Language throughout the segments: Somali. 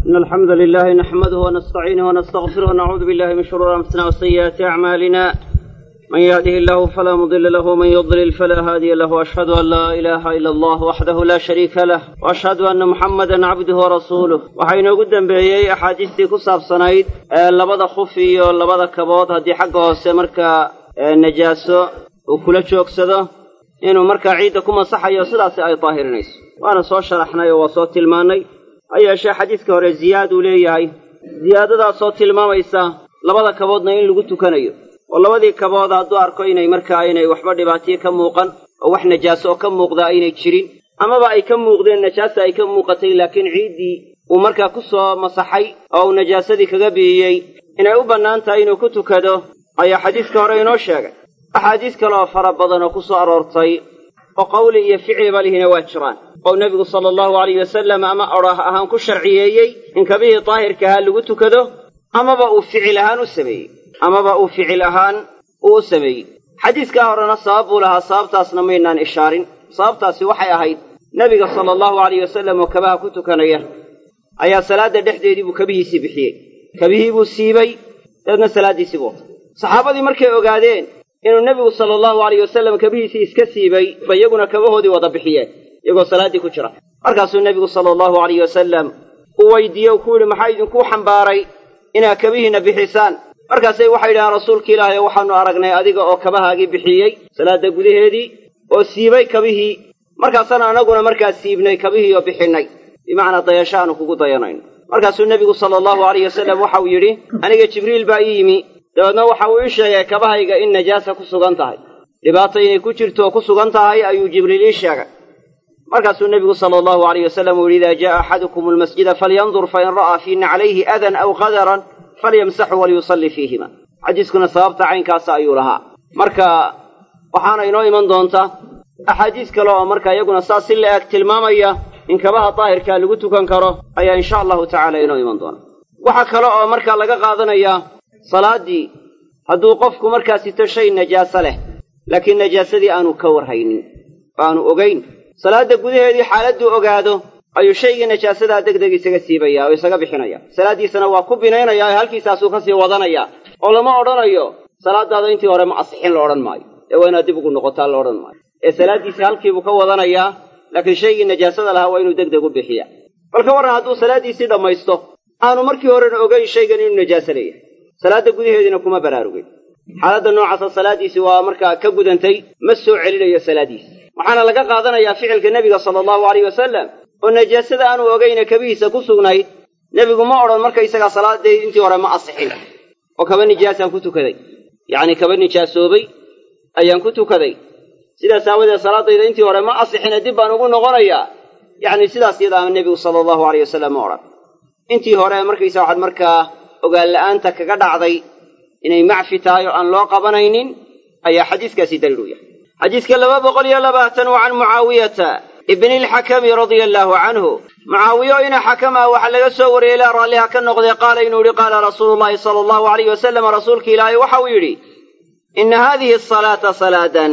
إن الحمد لله نحمده ونستعينه ونستغفره ونعوذ بالله من شرور أنفسنا وسيئات أعمالنا من يهده الله فلا مضل له ومن يضلل فلا هادي له وأشهد أن لا إله إلا الله وحده لا شريك له وأشهد أن محمدا عبده ورسوله waxaynu ugu dambeeyey axaadiistii ku saabsanayd ee labada khuf iyo labada kabood haddii xagga hoose markaa najaaso uu kula joogsado inuu markaa ciidda ku masaxayo sidaasi ay daahirinayso waana soo sharaxnay oo waa soo tilmaannay ha yeeshee xadiidka hore ziyaad uu leeyahay ziyaadadaasoo tilmaamaysa labada kaboodna in lagu tukanayo oo labadii kabood hadduu arko inay markaa aynay waxba dhibaatiyo ka muuqan oo wax najaaso oo ka muuqda aynay jirin amaba ay ka muuqdeen najaasa ay ka muuqatay laakiin ciiddii uu markaa ku soo masaxay oo uu najaasadii kaga biiyey inay u bannaan tahay inuu ku tukado ayaa xadiiska hore inoo sheegay axaadiis kale oo fara badan oo ku soo aroortay oo qawli iyo ficliba lihina waa jiraan oo nebigu sala allahu alayh wasalam ama odhaah ahaan ku sharciyeeyey in kabihii daahirka ahaa lagu tukado amaba uu ficil ahaan u sameeyey amaba uu ficil ahaan uu u sameeyey xadiiskaa horena sabab buu lahaa sababtaasna maynaan ishaarin sababtaasi waxay ahayd nebiga sala allahu alayh wasalam oo kabaha ku tukanaya ayaa salaadda dhexdeedii buu kabihiisii bixiyey kabihii buu siibay dabeedna salaaddiisii buu watay saxaabadii markay ogaadeen inuu nebigu sala allahu alayh wasalam kabihiisii iska siibay ba iyaguna kabahoodii wada bixiyeen iyagoo salaaddii ku jira markaasuu nebigu sala allahu alayh wasalam uu weydiiye uu ku yidhi maxaa idinkuu xambaaray inaad kabihiinna bixisaan markaasay waxay yidhahaan rasuulki ilaahay waxaannu aragnay adiga oo kabahaagii bixiyey salaadda gudaheedii oo siibay kabihii markaasana annaguna markaa siibnay kabihii oo bixinnay bimacnaa dayasho aanu kugu dayanayno markaasuu nebigu sala allahu alayh wasalam waxauu yidhi aniga jibriil baa ii yimi dabeedna waxa uu ii sheegay kabahayga in najaasa ku sugan tahay dhibaato inay ku jirto oo ku sugan tahay ayuu jibriil ii sheegay markaasuu nebigu sala allahu alayh wasalam uu yidhi idaa ja'a axadukum almasjida falyandur fain ra'aa fii naclayhi adan aw qadaran falyamsaxu waliyusalli fiihima xadiiskuna sababta caynkaasa ayuu lahaa marka waxaana inoo iman doonta axaadiis kale oo marka iyaguna saas si la-eg tilmaamaya in kabaha daahirkaa lagu tukan karo ayaa insha allahu tacaala inoo iman doona waxaa kale oo markaa laga qaadanayaa salaaddii hadduu qofku markaa sito shay najaaso leh laakiin najaasadii aanu ka warhaynin oo aanu ogayn salaadda gudaheedii xaaladduu ogaado ayuu shaygii najaasadaa deg deg isaga siibaya oo isaga bixinaya salaaddiisana waa ku binaynayaa oo halkiisaasuu ka sii wadanaya oo lama odhanayo salaaddaada intii hore ma asixin la odhan maayo ee waa inaad dib ugu noqotaa la odhan maayo ee salaaddiisii halkiibuu ka wadanayaa laakiin shaygii najaasada lahaa waa inuu deg deg u bixiya bal ka warran hadduu salaaddiisii dhammaysto aanu markii horena ogayn shaygan inuu najaaso leeyahay salaadda gudaheediina kuma baraarugin xaaladda noocaasa salaaddiisii waa markaa ka gudantay ma soo celinayo salaaddiisi waxaana laga qaadanayaa ficilka nebiga sala allahu alayh wasalam oo najaasada aanu ogayna kabihiisa ku sugnayd nebigu ma odhan markaysagaa salaaddaydi intii hore ma asixin oo kaba nijaasaan ku tukaday yacni kaba nijaasoobay ayaan ku tukaday sidaas aawadeed salaaddayda intii hore ma asixine dib baan ugu noqonayaa yacni sidaas iyadaama nebigu sala allahu alayh wasalam ma odhan intii hore markaysa waxaad markaa ogaan la'aanta kaga dhacday inay macfi tahay oo aan loo qabanaynin ayaa xadiiskaasi daliil u yahay xadiiska laba boqol iyo labaatan waa can mucaawiyata ibni alxakami radia allaahu canhu mucaawiyo ina xakama waxaa laga soo wariyey ilaa raalliha ka noqday qaala inuu yidhi qaala rasuulu llahi sala allahu alayh wasalam rasuulka ilaahay waxa uu yidhi inna haadihi asalaata salaadan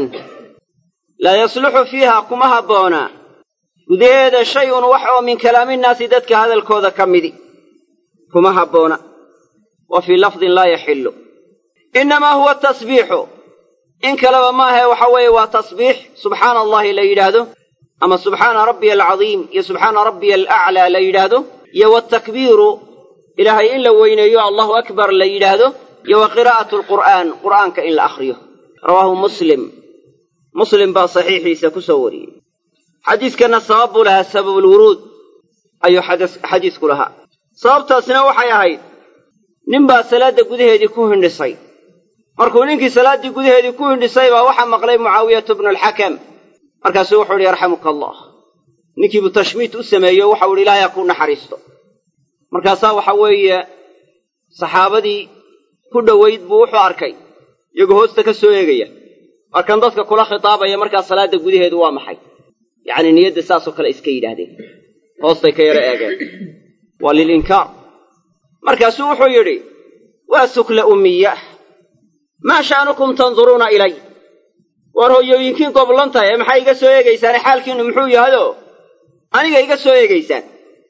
laa yasluxu fiiha kuma habboona gudaheeda shay un wax oo min kalaaminnaasi dadka hadalkooda ka midi kuma habboona wa fii lafdin laa yaxillu innamaa huwa tasbiixu in kaleba maahae waxa weeye waa tasbiix subxaana allahi la yidhaahdo ama subxaana rabbiya alcadiim iyo subxaana rabbiya alaclaa la yidhaahdo iyo waatakbiiru ilaahay in la weyneeyo allahu akbar la yidhaahdo iyo wa qiraa'atu alqur'aan qur'aanka in la akhriyo rawaahu muslim muslim baa saxiixiisa ku soo wariyey xadiiskanna sabab buu lahaa sababulwuruud ayuu xadiisku lahaa sababtaasna waxay ahayd ninbaa salaadda gudaheedii ku hindhisay markuu ninkii salaaddii gudaheedii ku hindhisay baa waxaa maqlay mucaawiyatu bnu alxakam markaasuu wuxuu idhi yarxamuka allah ninkiibuu tashmiit u sameeyey o waxau idhi ilaahay ha kuu naxariisto markaasaa waxa weeye saxaabadii ku dhowayd buu wuxuu arkay iyagoo hoosta ka soo eegaya markan dadka kula khitaabaya markaa salaadda gudaheedu waa maxay yacni niyadda saasoo kale iska yidhaahdeen hoostay ka yaro eegeen waa lilinkaar markaasuu wuxuu yidhi waa sukla ummiyah maa sha'nukum tanduruuna ilay waar hooyooyinkiin goblan tahay ee maxaa iga soo eegaysaane xaalkiinnu muxuu yahayoo aniga iga soo eegaysaan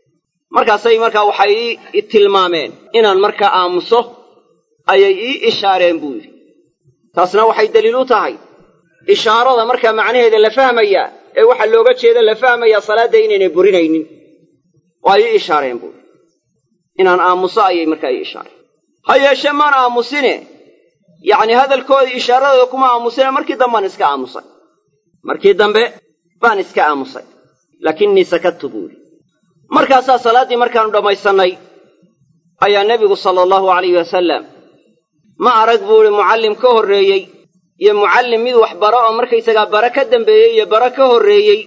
markaasay markaa waxay ii tilmaameen inaan markaa aamuso ayay ii ishaareen buu yidhi taasna waxay daliil u tahay ishaarada markaa macnaheeda la fahmayaa ee waxaa looga jeeda la fahmayaa salaadda inaynay burinaynin oo ay ii ishaareen buu inaan aamuso ayay markaa ii ishaareen ha yeeshee maan aamusine yacni hadalkooda ishaaradooda kuma aamusine markii dambaan iska aamusay markii dambe baan iska aamusay laakinnii sakadtu buu yidhi markaasaa salaaddii markaannu dhammaysannay ayaa nebigu sala allahu alayhi wasalam ma arag buu idhi mucallim ka horreeyey iyo mucallim mid wax bara oo markaysagaa bara ka dambeeyey iyo bara ka horreeyey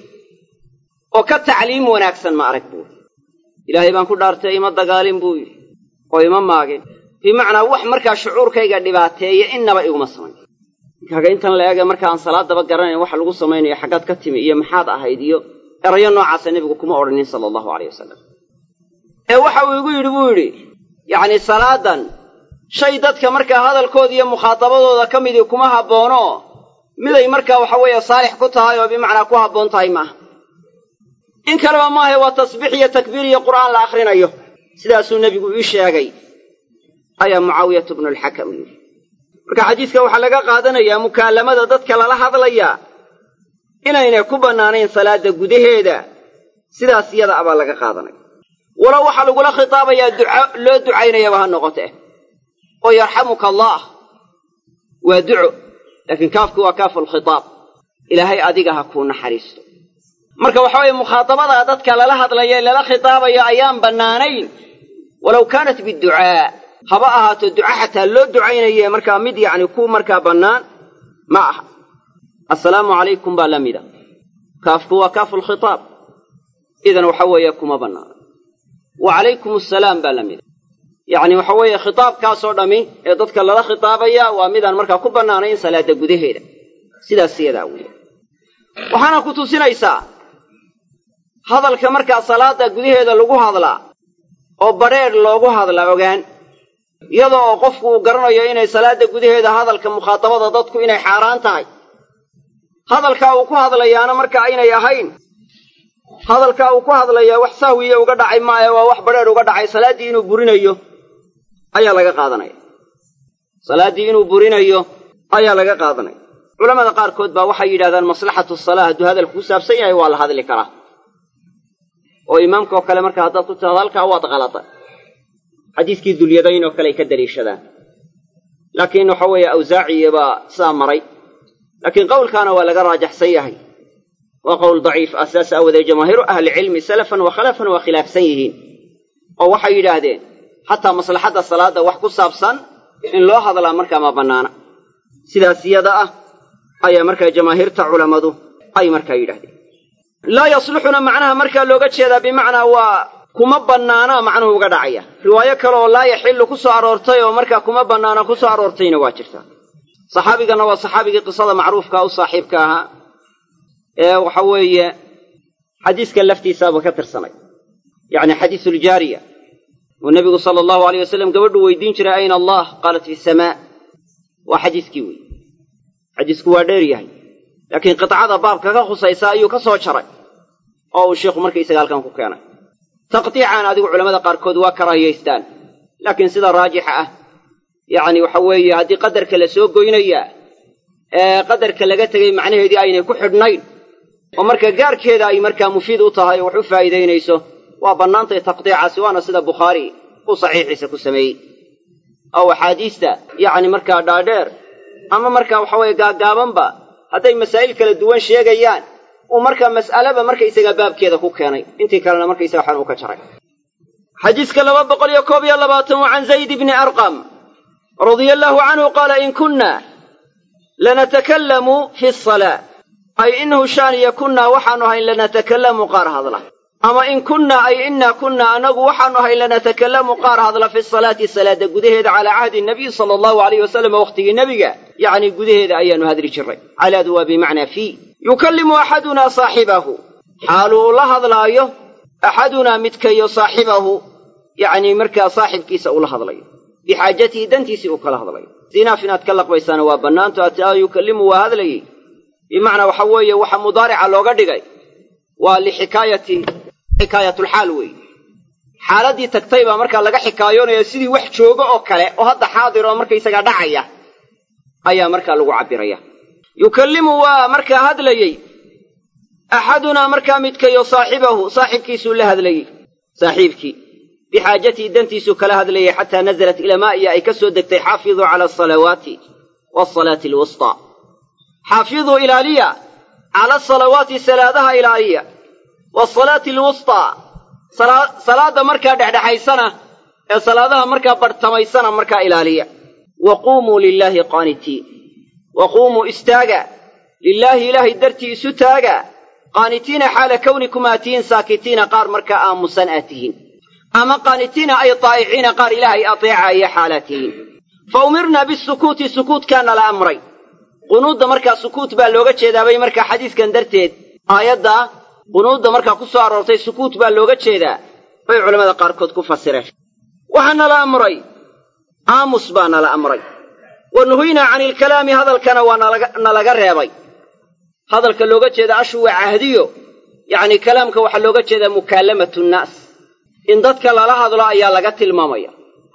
oo ka tacliim wanaagsan ma arag buu yidhi ilaahay baan ku dhaartay ima dagaalin buu yidhi oo ima maagin bimacnaa wax markaa shucuurkayga dhibaateeya innaba iguma samayn markaaga intan la eega marka aan salaaddaba garanayn waxa lagu samaynayo xaggaad ka timi iyo maxaad ahayd iyo erayo noocaasa nebigu kuma odhanin sala allahu alayh wasalam ee waxa uu igu yidhi buu yidhi yacni salaadan shay dadka markaa hadalkooda iyo mukhaadabadooda ka midii kuma habboono miday markaa waxa weeye saalix ku tahay oo bimacnaa ku habboon tahay maaha in kaleba maahae waa tasbiix iyo takbiir iyo qur'aan la akhrinayo sidaasuu nebigu ii sheegay ayaa mucaawiyatu bnu alxakam yidhi marka xadiiska waxaa laga qaadanayaa mukaalamada dadka lala hadlayaa inaynay ku bannaanayn salaadda gudaheeda sidaas iyada abaa laga qaadanaya walow waxaa lagula khitaabayaa duca loo ducaynayaba ha noqote oo yarxamuka allaah waa duco laakiin kaafku waa kaafu alkhitaab ilaahay adiga ha kuu naxariisto marka waxa weeye mukhaadabada dadka lala hadlaya ee lala khitaabayo ayaan bannaanayn walow kaanat biducaa haba ahaato duca xataa loo ducaynaye markaa mid yacni ku markaa bannaan ma aha assalaamu calaykum baa la mida kaafku waa kaafu lkhitaab idan waxa weeye kuma bannaana wa calaykum assalaam baa la mida yacni waxa weeye khitaabkaasoo dhammi ee dadka lala khitaabaya waa midaan markaa ku bannaanayn salaadda gudaheeda sidaas iyadaa weeye waxaana ku tusinaysaa hadalka markaa salaadda gudaheeda lagu hadlaa oo badrheedh loogu hadla ogaan iyadoo oo qofku uu garanayo inay salaadda gudaheeda hadalka mukhaadabada dadku inay xaaraan tahay hadalkaa uu ku hadlayaana marka aynay ahayn hadalkaa uu ku hadlayaa wax sahwiye uga dhacay maahe waa wax badrheedh uga dhacay salaaddii inuu burinayo ayaa laga qaadanaya salaaddii inuu burinayo ayaa laga qaadanaya culamada qaarkood baa waxay yidhahdaan maslaxatu salaa hadduu hadalku ku saabsan yahay waa la hadli karaa oo imaamka oo kale marka haddaad ku tidhahdo halkaa waad qalada xadiiskii dulyadayn oo kale ay ka daliishadaan laakiin waxa weeye awsaaciya baa sidaa maray laakiin qowlkaana waa laga raajaxsan yahay waa qowl daciif ah sidaas aawoodee jamaahiiru ahlicilmi salafan wa khalafan waa khilaafsan yihiin oo waxay yidhaahdeen xataa maslaxadda salaadda wax ku saabsan in loo hadlaa markaa ma bannaana sidaas iyada ah ayaa markaa jamaahiirta culammadu ay markaa yidhahdeen laa yasluxuna macnaha markaa looga jeedaa bimacnaa waa kuma bannaana macnuhu uga dhacaya riwaayo kale oo laa yaxillu ku soo aroortay oo markaa kuma bannaana ku soo aroortayna waa jirtaa saxaabigana waa saxaabigii qisada macruufka u saaxiibka ahaa ee waxa weeye xadiiska laftiisaaba ka tirsanay yacni xadiisuljaariya uu nebigu sala allahu aleyh wasalam gabadhu weydiin jiray ayna allah qaalat fi samaa waa xadiiskii wey xadiisku waa dheer yahay laakiin qitcada baabka ka khusaysa ayuu ka soo jaray oo uu sheikhu markaysaga halkan ku keenay taqdiican adigu culamada qaarkood waa karaahiyaystaan laakiin sida raajixa ah yacni waxa weeye haddii qadarka la soo goynayaa ee qadarka laga tegay macnaheedii aynay ku xidhnayn oo marka gaarkeeda ay markaa mufiid u tahay oo wax u faa'iidaynayso waa bannaantay taqdiicaasi waana sida bukhaari uu saxiixiisa ku sameeyey oo axaadiista yacni markaa dhaadheer ama markaa waxa weeye gaagaabanba hadday masaa'il kala duwan sheegayaan uu markaa mas'aleba markaysaga baabkeeda ku keenay intii kalena markaysaga waxaan uu ka jaray xadiiska laba boqol iyo koob iyo labaatan waa can zayd bni arqam radia allaahu canhu qaala in kunna lanatakallamu fi asalaa ay inahu shaaniya kunnaa waxaanu ahayn lanatakallamu qaar hadla ama in kunna ay innaa kunna annagu waxaanu ahayn lanatakallamu qaar hadla fi salaati salaada gudaheeda calaa cahdi nabiy sala allahu alayh wasalam wakhtigii nebiga yacni gudaheeda ayaanu hadli jirray calaadu waa bimacnaa fii yukallimu axadunaa saaxibahu xaaluu ula hadlaayo axadunaa midkayo saaxibahu yacni markaa saaxibkiisa ula hadlayo bixaajatihi dantiisii uu kala hadlayo sinaaf inaad ka laqbaysaana waa bannaanto ataa yukallimu waa hadlayey bimacnaa waxa weeye waxa mudaarica looga dhigay waa lixikaayati xikaayatulxaal weeye xaaladdii tagtay baa markaa laga xikaayoonaya sidii wax joogo oo kale oo hadda xaadir oo markaysagaa dhacaya ayaa markaa lagu cabbiraya yukallimu waa markaa hadlayey axadunaa markaa midkayo saaxibahu saaxibkiisuu la hadlayey saaxiibkii bixaajatii dantiisuu kala hadlayay xataa nazalat ilamaa'iya ay ka soo degtay xaafiduu cala asalawaati waasalaati alwustaa xaafiduu ilaaliya cala asalawaati salaadaha ilaaliya waasalaati alwustaa salaadda markaa dhexdhexaysana ee salaadaha markaa barhtamaysana markaa ilaaliya wa quumuu lilaahi qaanitiin wa quumuu istaaga lilaahi ilaahay dartii isu taaga qaanitiina xaala kawnikum aa tihiin saakitiina qaar markaa aamusan aad tihiin ama qaanitiina ay daa'iciina qaar ilaahay ateecaaya xaalaad tihiin fa umirnaa bisukuuti sukuutkaana la amray qunuudda markaa sukuut baa looga jeedaabay markaa xadiiskan darteed aayadda qunuudda markaa ku soo aroortay sukuut baa looga jeedaa bay culammada qaarkood ku fasireen waxaa nala amray aamus baa nala amray wa nuhiynaa cani ilkalaami hadalkana waa nalaga reebay hadalka looga jeeda ashu waa cahdiyo yacni kalaamka waxaa looga jeedaa mukaalamatu nnaas in dadka lala hadlo ayaa laga tilmaamaya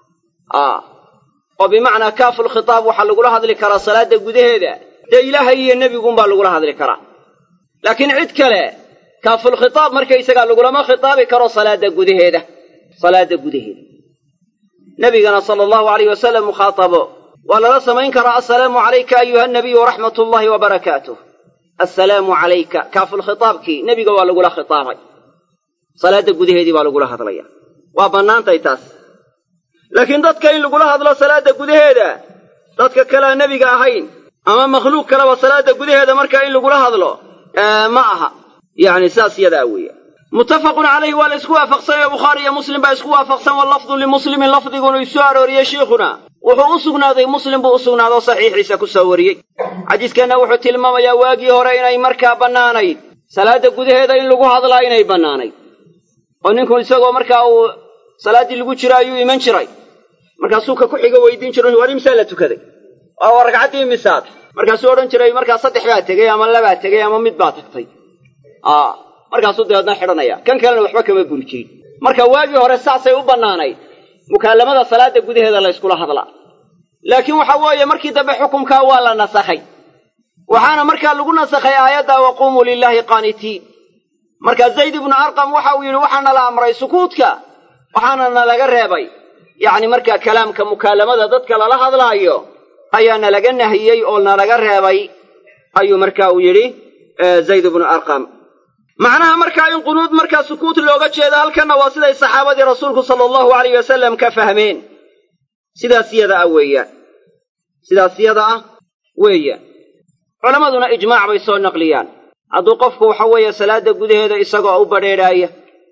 a oo bimacnaa kaafulkhitaab waxaa lagula hadli karaa salaadda gudaheeda dee ilaahay iyo nebiguunbaa lagula hadli karaa laakiin cid kale kaafulkhitaab markaysagaa lagulama khitaabi karo salaadda gudaheeda salaadda gudaheeda nebigana sala allahu alayh wasalam mukhaatabo waa lala samayn karaa assalaamu calayka ayuha nabiyu waraxmat ullaahi wa barakaatuh assalaamu calayka kaafulkhitaabkii nebiga waa lagula khitaabay salaadda gudaheedii baa lagula hadlaya waa bannaantay taas laakiin dadka in lagula hadlo salaadda gudaheeda dadka kalea nebiga ahayn ama makhluuq kaleba salaadda gudaheeda markaa in lagula hadlo ma aha yacni saas yadaa weeye muttafaqun calayhi waa la isku waafaqsanayo bukhaari iyo muslim baa isku waafaqsan wallafdu limuslimin lafdigunu isoo arooriyey shiikhuna wuxuu u sugnaaday muslim buu u sugnaadoo saxiixiisa ku soo wariyey xadiiskeenna wuxuu tilmaamayaa waagii hore inay markaa bannaanayd salaadda gudaheeda in lagu hadlaa inay bannaanayd oo ninku isagoo markaa uu salaaddii lagu jiro ayuu iman jiray markaasuu ka ku xiga weydiin jiro war imsaa la tukaday oo ragcaddii misaad markaasuu odhan jiray markaa saddex baa tegey ama labaa tegey ama mid baa tagtay markaasuu dabeedna xidhanaya kan kalena waxba kama guri jirin marka waagii hore saasay u bannaanayd mukaalamada salaadda gudaheeda la yskula hadlaa laakiin waxa weeye markii dambe xukumkaa waa la nasakhay waxaana markaa lagu nasakhay aayadda waquumuu lilaahi qaanitiin marka zayd ibnu arqam waxa uu yidhi waxaana la amray sukuudka waxaana nalaga reebay yacni markaa kalaamka mukaalamada dadka lala hadlaayo ayaa nalaga nahiyey oo nalaga reebay ayuu marka uu yidhi zayd ibnu arqam macnaha markaa in qunuud markaa sukuut looga jeedo halkanna waa siday saxaabadii rasuulku sala allahu alayh wasalam ka fahmeen sidaas yada ah weeyaan sidaas yada ah weeyaan culammaduna ijmaac bay soo naqliyaan hadduu qofku waxa weeye salaadda gudaheeda isagoo u badrheedhaaya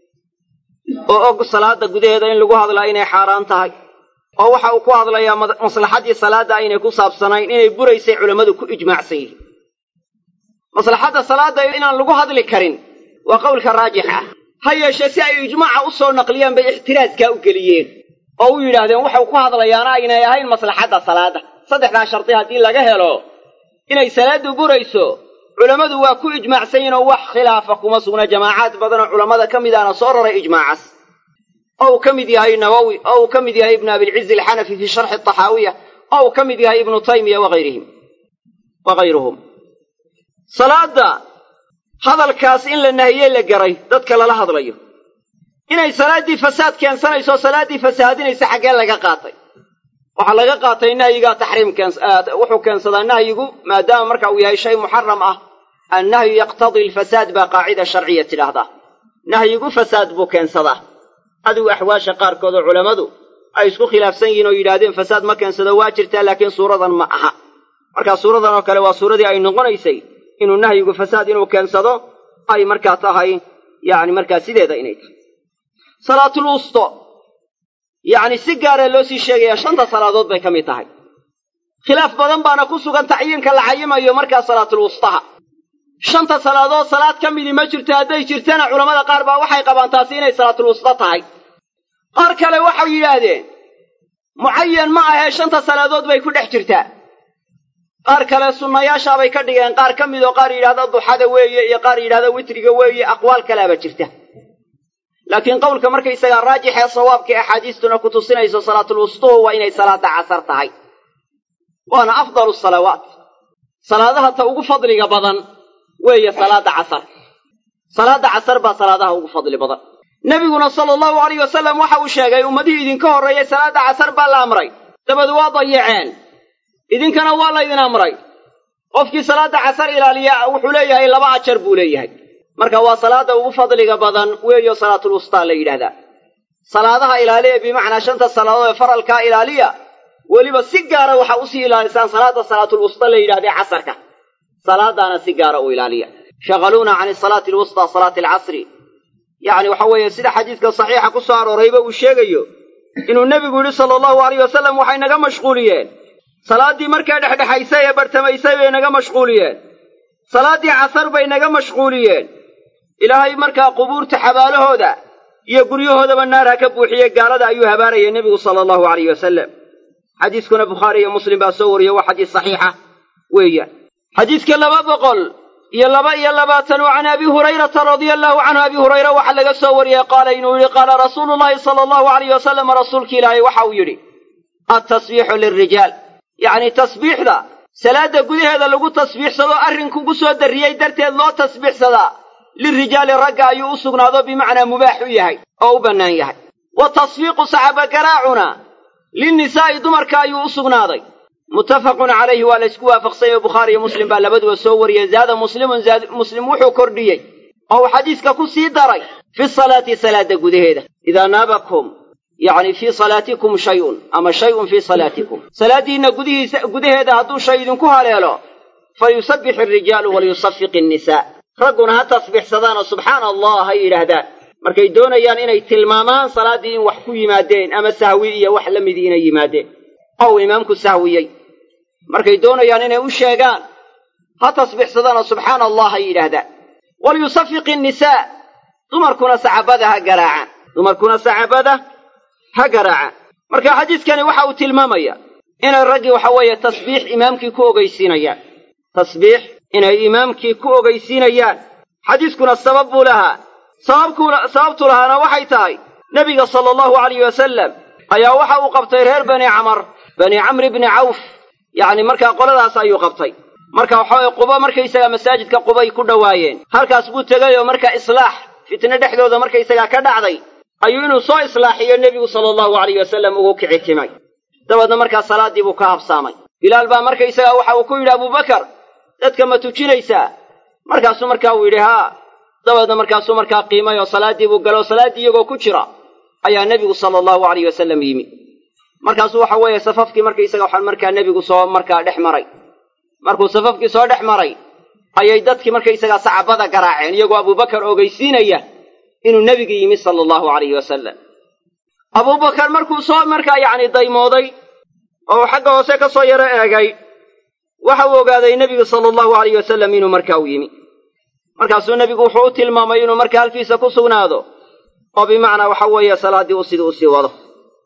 oo og salaadda gudaheeda in lagu hadlaa inay xaaraan tahay oo waxa uu ku hadlayaa maslaxaddii salaadda aynay ku saabsanayn inay buraysay culammadu ku ijmaacsan yihiin maslaxadda salaadda inaan lagu hadli karin waa qowlka raajix ah ha yeeshee si ay ijmaaca u soo naqliyaan bay ixtiraaskaa u geliyeen oo u yidhaahdeen waxau ku hadlayaana aynay ahayn maslaxadda salaadda saddexdaa shardi haddii laga helo inay salaaddu burayso culammadu waa ku ijmaacsan yihin oo wax khilaafa kuma sugna jamaacaad badanoo culammada ka mid ahna soo raray ijmaacas oo uu ka mid yahay nawowi oo uu ka mid yahay ibnu abilcizi alxanafi fii sharxi taxaawiya oo uu ka mid yahay ibnu taymiya wahayrihim wahayruhum salaadda hadalkaas in la nahiyey la garay dadka lala hadlayo inay salaaddii fasaad keensanayso salaaddii fasaadinaysa xaggee laga qaatay waxaa laga qaatay nahyigaa taxriim wuxuu keensadaa nahyigu maadaama marka uu yahay shay muxaram ah annahyu yaqtadii alfasaad baa qaacida sharciya tidhaahdaa nahyigu fasaad buu keensadaa adigu axwaasha qaarkood oo culammadu ay isku khilaafsan yihiin oo yidhaahdeen fasaad ma keensado waa jirtaa laakiin suuradan ma aha markaa suuradan oo kale waa suuradii ay noqonaysay inuu nahyigu fasaad inuu keensado ay markaa tahay yacni markaa sideeda inay tahay salaatul wusto yacni si gaaree loo sii sheegayaa shanta salaadood bay ka mid tahay khilaaf badan baana ku sugan tacyiinka la cayimayo markaa salaatul wustaha shanta salaadood salaad ka midii ma jirto hadday jirtana culammada qaar baa waxay qabaan taasi inay salaatul wusta tahay qaar kale waxay yidhaahdeen mucayan ma ahee shanta salaadood bay ku dhex jirtaa qaar kale sunnayaashaabay ka dhigeen qaar ka mid oo qaar yidhahda duxada weeye iyo qaar yidhahda witriga weeye aqwaal kaleaba jirta laakiin qowlka markaysagaa raajix ee sawaabka ee axaadiistuna ku tusinayso salaatulwustuhu waa inay salaada casar tahay waana afdalu salawaat salaadaha ta ugu fadliga badan weeye salaada casar salaada casar baa salaadaha ugu fadli badan nebiguna sala allahu alayh wasalam waxa uu sheegay ummadihii idinka horreeyey salaada casar baa la amray dabad waa dayaceen idinkana waa laydin amray qofkii salaada casar ilaaliya wuxuu leeyahay laba ajar buu leeyahay marka waa salaada ugu fadliga badan weeyo salaatulwustaa la yidhahdaa salaadaha ilaaliya bimacnaa shanta salaadood ee faralkaa ilaaliya weliba si gaara waxaa usii ilaalisaan salaada salaatulwusta la yidhahdee casarka salaadaana si gaara u ilaaliya shaqaluuna can salaati alwustaa salaati alcasri yacni waxa weeye sida xadiidka saxiixa ku soo aroorayba uu sheegayo inuu nebigu yidhi sala allahu alayh wasalam waxay naga mashquuliyeen salaaddii markaa dhexdhexaysay ee bartamaysay bay naga mashquuliyeen salaaddii casar bay naga mashquuliyeen ilaahay markaa qubuurta xabaalahooda iyo guryahoodaba naar ha ka buuxiye gaalada ayuu habaarayay nebigu sala allahu alayh wasalam xadiiskuna bukhaari iyo muslim baa soo wariyey waa xadiis saxiixa weeyaan xadiidka laba boqol iyo laba iyo labaatan oo can abi hurayrata radia allahu canhu abi hurayra waxaa laga soo wariyey qaala inuu yidhi qaala rasuulu llahi sala allahu alayh wasalam rasuulki ilaahay waxa uu yidhi altasbiixu lilrijaal yacni tasbiixda salaadda gudaheeda lagu tasbiixsado arrinkugu soo darriyey darteed loo tasbiixsadaa lirijaali ragga ayuu u sugnaado bimacnaa mubaax u yahay oo u bannaan yahay wa tasfiiqu saxaba garaacuna linnisaa'i dumarka ayuu u sugnaaday muttafaqun calayhi waa la ysku waafaqsanyay bukhaari iyo muslim baa labaduba soo wariyey zaada muslimun muslim wuxuu kordhiyey oo uu xadiiska ku sii daray fi salaati salaadda gudaheeda idaa naabakum yacni fii salaatikum shayun ama shayun fii salaatikum salaaddiinna gudihiisa gudaheeda hadduu shay idinku haleelo falyusabbix alrijaalu waliyusafiq innisaa ragguna ha tasbiixsadaanoo subxaana allah ha yidhaahdaan markay doonayaan inay tilmaamaan salaaddii in wax ku yimaadeen ama sahwi iyo wax la midii inay yimaadeen oo uu imaamku sahwiyey markay doonayaan inay u sheegaan ha tasbiixsadaanoo subxaana allah ha yidhaahdaan waliyusafiq innisaa dumarkuna sacabada ha garaacaan dumarkuna sacabada ha garaacaan marka xadiiskani waxa uu tilmaamaya inay raggii waxa weeye tasbiix imaamkii ku ogeysiinayaan tasbiix inay imaamkii ku ogeysiinayaan xadiiskuna sabab buu lahaa sababkuna sababtu lahaana waxay tahay nebiga sala allahu alayh wasalam ayaa waxa uu qabtay reer bani camar bani camri bni cawf yacni markaa qoladaas ayuu qabtay marka waxaweye quba markaysagaa masaajidka qubay ku dhowaayeen halkaas buu tegay oo markaa islaax fitne dhexdooda markaysagaa ka dhacday ayuu inuu soo islaaxiyo nebigu sala allahu alayh wasalam ugu kici timay dabeedna markaa salaaddii buu ka habsaamay bilaal baa markaysagaa waxa uu ku yidhi abubakar dadka ma tujinaysaa markaasuu markaa uu yidhi haa dabeedna markaasuu markaa qiimay oo salaaddii buu galo salaaddii iyagoo ku jira ayaa nebigu sala allahu alayh wasalam yimi markaasuu waxa weeye safafkii markaysaga waxaan markaa nebigu soo markaa dhex maray markuu safafkii soo dhex maray ayay dadkii markaysagaa sacabada garaaceen iyagoo abubakar ogeysiinaya inuu nebigu yimi sala allahu alayhi wasalam abubakar markuu soo markaa yacni daymooday oo uu xagga hoose ka soo yaro eegay waxa uu ogaaday nebigu sala allahu alayh wasalam inuu markaa u yimi markaasuu nebigu wuxuu u tilmaamay inuu markaa halkiisa ku sugnaado oo bimacnaa waxa weeye salaaddii u sidii usii wado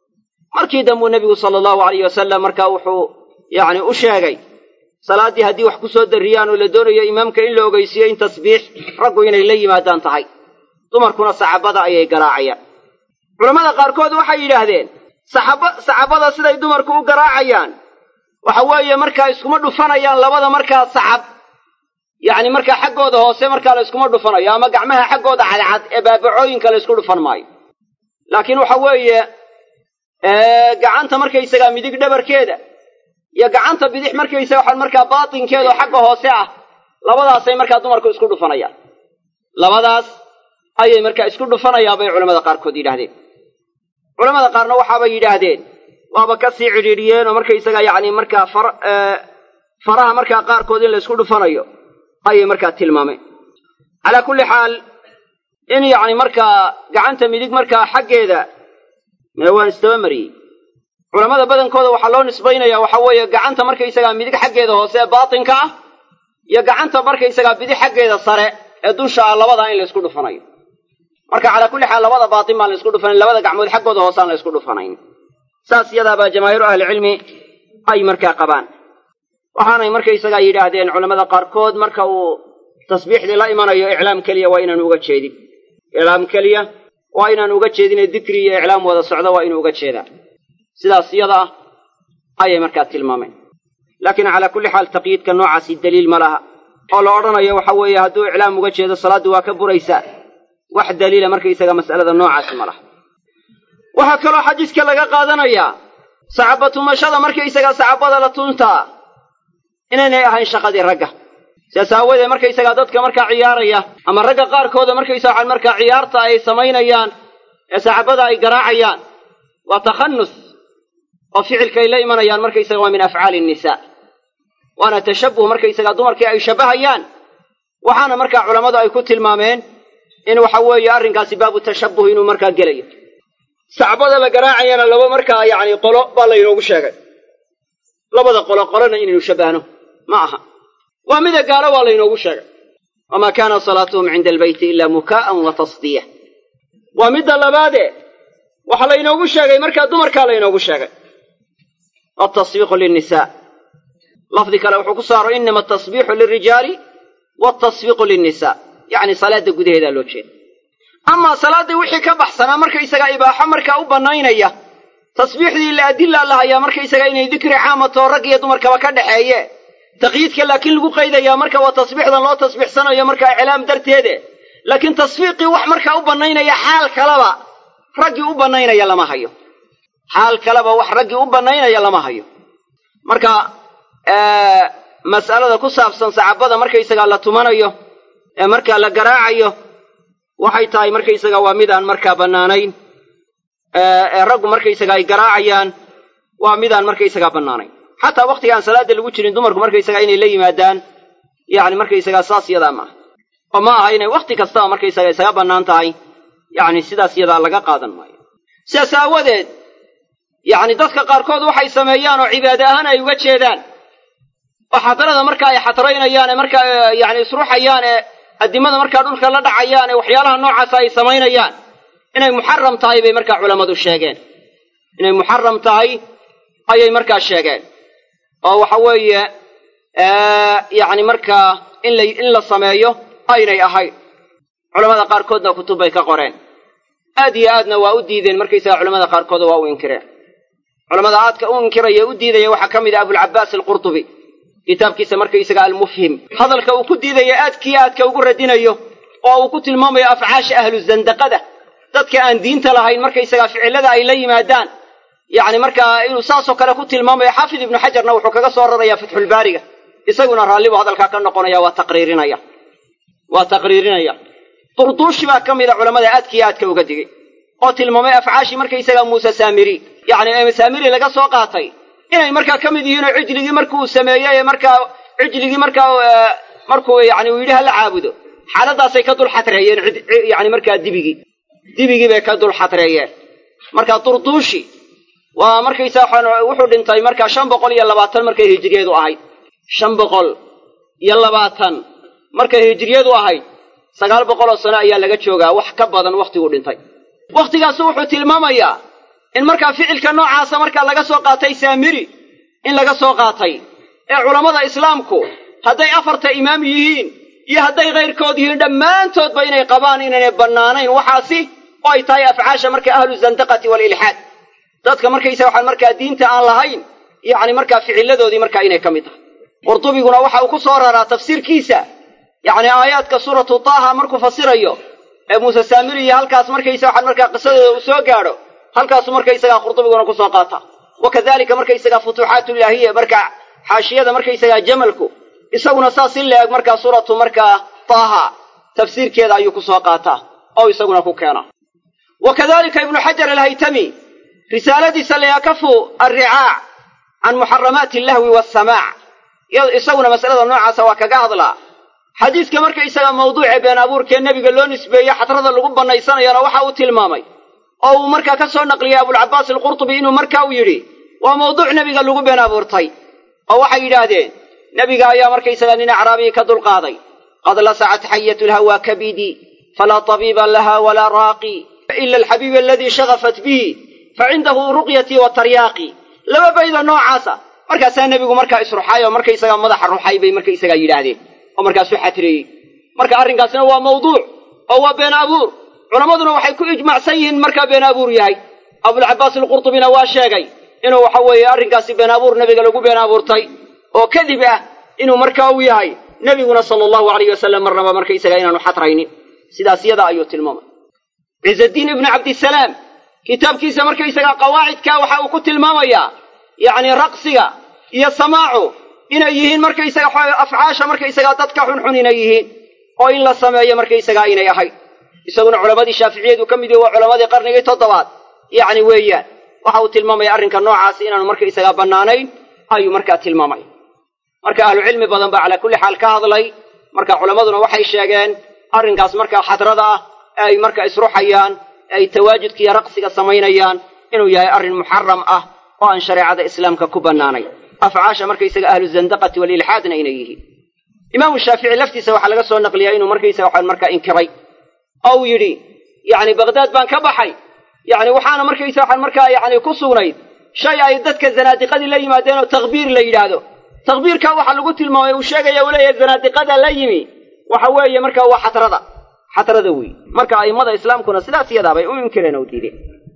markii dambuu nebigu sala allahu alayh wasalam markaa wuxuu yacni u sheegay salaaddii haddii wax ku soo darriyaan oo la doonayo imaamka in la ogeysiiyo in tasbiix raggu inay la yimaadaan tahay dumarkuna sacabada ayay garaacayaan culammada qaarkood waxay yidhaahdeen saxaba saxabada siday dumarku u garaacayaan waxa weeye markaa iskuma dhufanayaan labada markaa sacab yacni markaa xaggooda hoose markaa la yskuma dhufanayo ama gacmaha xaggooda cadcad ee baabacooyinka la ysku dhufan maayo laakiin waxa weeye gacanta markaysagaa midig dhabarkeeda iyo gacanta bidix markaysaga waxaan markaa baatinkeeda oo xagga hoose ah labadaasay markaa dumarku isku dhufanayaan labadaas ayay markaa isku dhufanayaan bay culamada qaarkood yidhaahdeen culamada qaarna waxaabay yidhaahdeen waaba ka sii cidhiidhiyeen oo markaysaga yacni markaa far faraha markaa qaarkood in la ysku dhufanayo ayay markaa tilmaameen calaa kulli xaal in yacni markaa gacanta midig markaa xaggeeda mee waan isdaba mariyey culamada badankooda waxaa loo nisbaynayaa waxa weeye gacanta markaysagaa midig xaggeeda hoose ee baatinka ah iyo gacanta markaysagaa bidix xaggeeda sare ee dusha ah labadaa in la ysku dhufanayo marka calaa kulli xaal labada baatin baan la ysku dhufanayn labada gacmood xaggooda hoosaan la ysku dhufanayn saas iyadaabaa jamaahiiru ahlicilmi ay markaa qabaan waxaanay markaysagaa yidhaahdeen culamada qaarkood marka uu tasbiixdii la imanayo iclaam keliya waa inaanu uga jeedin iclaam keliya waa inaan uga jeedine dikri iyo iclaam wada socdo waa inuu uga jeedaa sidaas iyada ah ayay markaa tilmaameen laakiin calaa kulli xaal taqyiidka noocaasi daliil ma laha oo la odhanayo waxa weeye hadduu iclaam uga jeedo salaaddii waa ka buraysaa wax daliila markaysaga mas'alada noocaasi ma laha waxaa kaloo xadiiska laga qaadanayaa sacaba tumashada markaysaga sacabada la tuntaa inaynay ahayn shaqadii ragga sidaas aawadeed markaysagaa dadka markaa ciyaaraya ama ragga qaarkooda markaysa waxaan markaa ciyaarta ay samaynayaan ee sacabada ay garaacayaan waa takhannus oo ficilka ay la imanayaan markaysaga waa min afcaali nnisaa waana tashabbuh markaysagaa dumarkii ay shabbahayaan waxaana markaa culammadu ay ku tilmaameen in waxa weeye arrinkaasi baabu tashabbuh inuu markaa gelayo sacbada la garaacayana laba markaa yacni qolo baa laynoogu sheegay labada qolo qolona inaynu shabbahno ma aha waa mida gaalo waa laynoogu sheegay wamaa kaana salaatuhum cinda albeyti ilaa mukaa'an wa tasdiya waa midda labaade waxaa laynoogu sheegay markaa dumarkaa laynoogu sheegay altasbiiqu linnisaa lafdi kale wuxuu ku saaro inama atasbiixu lilrijaali waaltasbiiqu linnisaa yacni salaadda gudaheedaa loo jeeda amaa salaaddii wixii ka baxsanaa markaysagaa ibaaxo markaa u bannaynaya tasbiixdii la adilla la hayaa markaysagaa inay dikri caamatoo rag iyo dumarkaba ka dhaxeeye taqyiidka laakiin lagu qaydayaa marka waa tasbiixdan loo tasbiixsanayo markaa iclaam darteede laakiin tasfiiqii wax markaa u bannaynaya xaal kaleba raggii u bannaynaya lama hayo xaal kaleba wax raggii u bannaynaya lama hayo marka mas'alada ku saabsan sacabada markaysagaa la tumanayo ee markaa la garaacayo waxay tahay markaysaga waa midaan markaa bannaanayn ee raggu markaysaga ay garaacayaan waa midaan markaysagaa bannaanayn xataa wakhtiga aan salaada lagu jirin dumarku markaysagaa inay la yimaadaan yacni markaysagaa saas yadaa maaha oo ma aha inay wakhti kastaba markaysaga isaga bannaan tahay yacni sidaas yadaa laga qaadan maayo sidaas aawadeed yacni dadka qaarkood waxay sameeyaan oo cibaade ahaan ay uga jeedaan oo xadarada marka ay xadraynayaan ee markaa yacni isruxayaan ee addimada markaa dhulka la dhacayaan ee waxyaalaha noocaasa ay samaynayaan inay muxaram tahay bay markaa culammadu sheegeen inay muxaram tahay ayay markaa sheegeen oo waxa weeye yacni markaa in la in la sameeyo aynay ahayn culamada qaarkoodna kutub bay ka qoreen aad iyo aadna waa u diideen markaysaga culamada qaarkooda waa u inkireen culamada aadka u inkiraya u diidaya waxaa ka mid ah abulcabaas alqurtubi kitaabkiisa markaysaga almufhim hadalka uu ku diidaya aadkii aadka ugu radinayo oo uu ku tilmaamayo afcaasha ahlu zandaqada dadka aan diinta lahayn markaysaga ficilada ay la yimaadaan yacni markaa inuu saasoo kale ku tilmaamayo xaafid ibnu xajarna wuxuu kaga soo rarayaa fatxulbaariga isaguna raalli buu hadalkaa ka noqonaya waa taqriirinaya waa taqriirinaya durduushi baa ka mida culamada aadkii aadka uga digay oo tilmaamay afcaashii markaysaga muuse saamiri yacni saamiri laga soo qaatay inay markaa ka mid yihiin oo cijligii markuu sameeyey markaa cijligii markaa markuu yani uu yidhi hala caabudo xaaladaasay ka dul xatreeyeen yani markaa dibigii dibigii bay ka dul xatreeyeen marka durduushi waa markaysa wuxuu dhintay markaa shan boqol iyo labaatan markay hijiriyadu ahayd shan boqol iyo labaatan markay hijiriyadu ahayd sagaal boqol oo sano ayaa laga joogaa wax ka badan wakhtiguu dhintay wakhtigaasu wuxuu tilmaamayaa in markaa ficilka noocaasa markaa laga soo qaatay saamiri in laga soo qaatay ee culammada islaamku hadday afarta imaam yihiin iyo hadday kayrkood yihiin dhammaantoodba inay qabaan inaynay bannaanayn waxaasi oo ay tahay afcaasha marka ahlu zandaqati waalilxaad dadka markaysa waxaan markaa diinta aan lahayn yacni markaa ficilladoodii markaa inay ka mid tahay qurtubiguna waxa uu ku soo raraa tafsiirkiisa yacni aayaadka suuratu taaha markuu fasirayo ee muuse saamiri iyo halkaas markaysa waxaan markaa qisadooda uu soo gaadho halkaasu markaysagaa qurtubiguna ku soo qaata wa kadalika markaysagaa futuuxaatulilaahiya markaa xaashiyada markaysagaa jamalku isaguna saas in la eg markaa suuratu markaa taaha tafsiirkeeda ayuu ku soo qaataa oo isaguna ku keena wa kadalika ibnu xajar alhaytami risaaladiisa layakafu alricaac can muxaramaati allahwi waasamaac isaguna masalada noocaasa waa kaga hadlaa xadiiska markaysaga mawduuce been abuurkee nebiga loo nisbeeye xadrada lagu bannaysanayana waxa uu tilmaamay oo uu markaa ka soo naqliyey abulcabaas alqurtubi inuu markaa u yidhi waa mawduuc nebiga lagu been abuurtay oo waxay yidhaahdeen nebiga ayaa markaysaga nin acraabiyi ka dulqaaday qad lasacat xayatu lhawaa kabidii falaa tabiiba laha walaa raaqi ila alxabiibi aladii shagafat bihi facindahu ruqyatii wa taryaaqi laba bayda noocaasa markaasaa nebigu markaa isruxay oo markaysagaa madaxa ruxay bay markaysagaa yidhaahdeen oo markaasu xatreeyey marka arrinkaasna waa mawduuc oo waa been abuur culammaduna waxay ku ijmacsan yihiin markaa been abuur yahay abulcabaas alqurtubina waa sheegay inuu waxa weeye arrinkaasi been abuur nebiga lagu been abuurtay oo kadib ah inuu markaa u yahay nebiguna sala allahu alayh wasalam marnaba markaysaga inaanu xadraynin sidaas yada ayuu tilmaamay ciizaddiin ibnu cabdisalaam kitaabkiisa markaysagaa qawaacidkaa waxa uu ku tilmaamayaa yacni raqsiga iyo samaacu inay yihiin markaysaga afcaasha markaysagaa dadka xunxun inay yihiin oo in la sameeyo markaysagaa inay ahayd isaguna culammadii shaaficiyadu ka mid yahi waa culammadii qarnigii toddobaad yacni weeyaan waxa uu tilmaamaya arrinka noocaasi inaanu markaysagaa bannaanayn ayuu markaa tilmaamaya marka ahlucilmi badan baa calaa kulli xaal ka hadlay marka culammaduna waxay sheegeen arrinkaas markaa xadrada ah ee ay marka isruxayaan ee ay tawaajudka iyo raqsiga samaynayaan inuu yahay arrin muxaram ah oo aan shareecada islaamka ku bannaanay afcaasha markaysaga ahlu zandaqati walilxaadna inay yihiin imaamu shaafici laftiisa waxaa laga soo naqliyaa inuu markaysaga waxaan markaa inkiray oo uu yidhi yacni baqdaad baan ka baxay yacni waxaana markaysa waxaan markaa yacni ku sugnayd shay ay dadka zanaadiqadii la yimaadeen oo takbiir la yidhaahdo takbiirkaa waxaa lagu tilmaamay uu sheegaya uu leeyahay zanaadiqada la yimi waxa weeye markaa waa xatrada xatrada wey marka a'immada islaamkuna sidaas yadaabay u inkireen oo diideen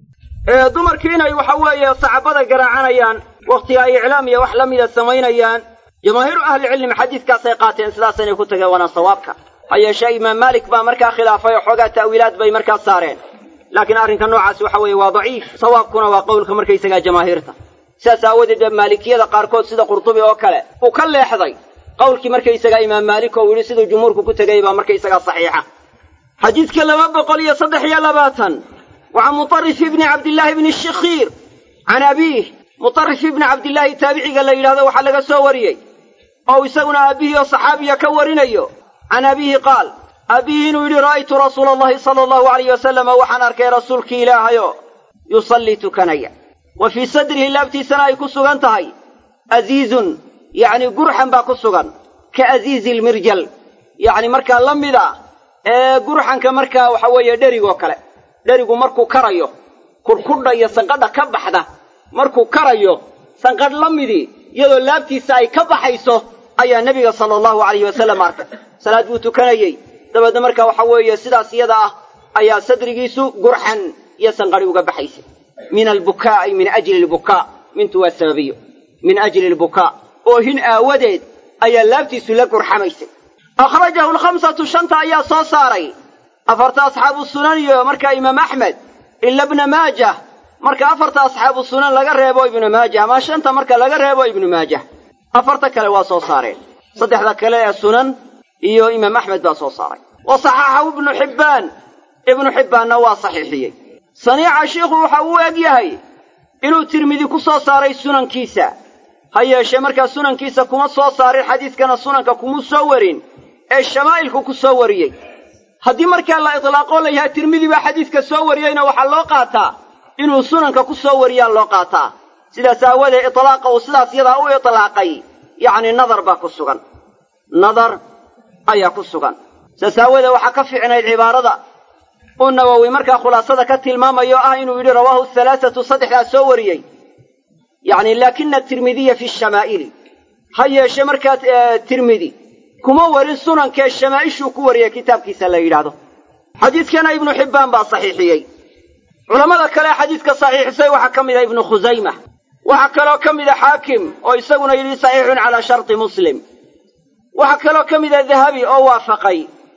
dumarkii inay waxa weeye sacabada garaacanayaan wakhtiga ay iclaam iyo wax la mida samaynayaan jamaahiiru ahlicilmi xadiiskaasay qaateen sidaasanay ku tageen waana sawaabka ha yeeshee imaam maalik baa markaa khilaafay oo xoogaa ta'wiilaad bay markaa saareen laakiin arrinka noocaasi waxa weeye waa daciif sawaabkuna waa qowlka markaysagaa jamaahiirta sidaas aawadeed ba maalikiyada qaarkood sida qurtubi oo kale uu ka leexday qowlkii markaysagaa imaam maalik oo uu yidhi siduu jumhuurku ku tegay baa markaysagaa saxiixa xadiidka laba boqol iyo saddex iyo labaatan waxaa mutarif ibni cabdillaahi ibni shikhiir can abiih mutarif ibni cabdillaahi taabiciga la yidhahdo waxaa laga soo wariyey oo isaguna aabbihii oo saxaabiya ka warinayo can abiihi qaal abiihi inuu yidhi ra'aytu rasuula allahi sala allahu alayh wasalama waxaan arkay rasuulkii ilaahayo yusallii tukanaya wa fii sadrihi laabtiisana ay ku sugan tahay aziizun yacni gurxan baa ku sugan ka aziizi lmirjal yacni markaa la mid a ee gurxanka markaa waxa weeye dherigoo kale dherigu markuu karayo kurkudha iyo sanqadha ka baxda markuu karayo sanqadh la midii iyadoo laabtiisa ay ka baxayso ayaa nebiga sala allahu alayhi wasallam arkay salaad buu tukanayey dabeedna markaa waxa weeye sidaas iyada ah ayaa sadrigiisu gurxan iyo sanqadhi uga baxaysay min albukaa ay min ajli albukaa mintu waa sababiyo min ajli albukaa oohin aawadeed ayaa laabtiisu la gurxamaysay akhrajahu alkhamsatu shanta ayaa soo saaray afarta asxaabu sunan iyo markaa imaam axmed ila bna maajah marka afarta asxaabu sunan laga reebo ibnu maajah ama shanta marka laga reebo ibnu maajah afarta kale waa soo saareen saddexda kale ee sunan iyo imaam axmed baa soo saaray wa saxaxahu ibnu xibbaan ibnu xibbaanna waa saxiixiyey saniica shiikhu waxa uu eg yahay inuu tirmidi ku soo saaray sunankiisa ha yeeshee markaa sunankiisa kuma soo saarin xadiiskana sunanka kuma soo warin ee shamaa'ilku ku soo wariyey haddii markaa la itlaaqoo la yahay tirmidi baa xadiiska soo wariyeyna waxaa loo qaataa inuu sunanka ku soo wariyaa loo qaataa sidaas aawadee itlaaqa uu sidaas yadaa u itlaaqay yacni nadar baa ku sugan nadar ayaa ku sugan sidaas aawadee waxaa ka fiicnayd cibaarada uu nawowi markaa khulaasada ka tilmaamayo ah inuu yidhi rawaahu halaathatu saddexdaa soo wariyey yacni laakina tirmidiya fi shamaa'ili ha yeeshe markaa tirmidi kuma warin sunankee shamaa'ishuu ku wariyey kitaabkiisa la yidhaahdo xadiidkana ibnu xibbaan baa saxiixiyey culammada kale xadiidka saxiixisay waxaa ka mid a ibnu khusayma waxaa kaloo ka mida xaakim oo isaguna yidhi saxiixun calaa sharti muslim waxaa kaloo ka mida dahabi oo waafaqay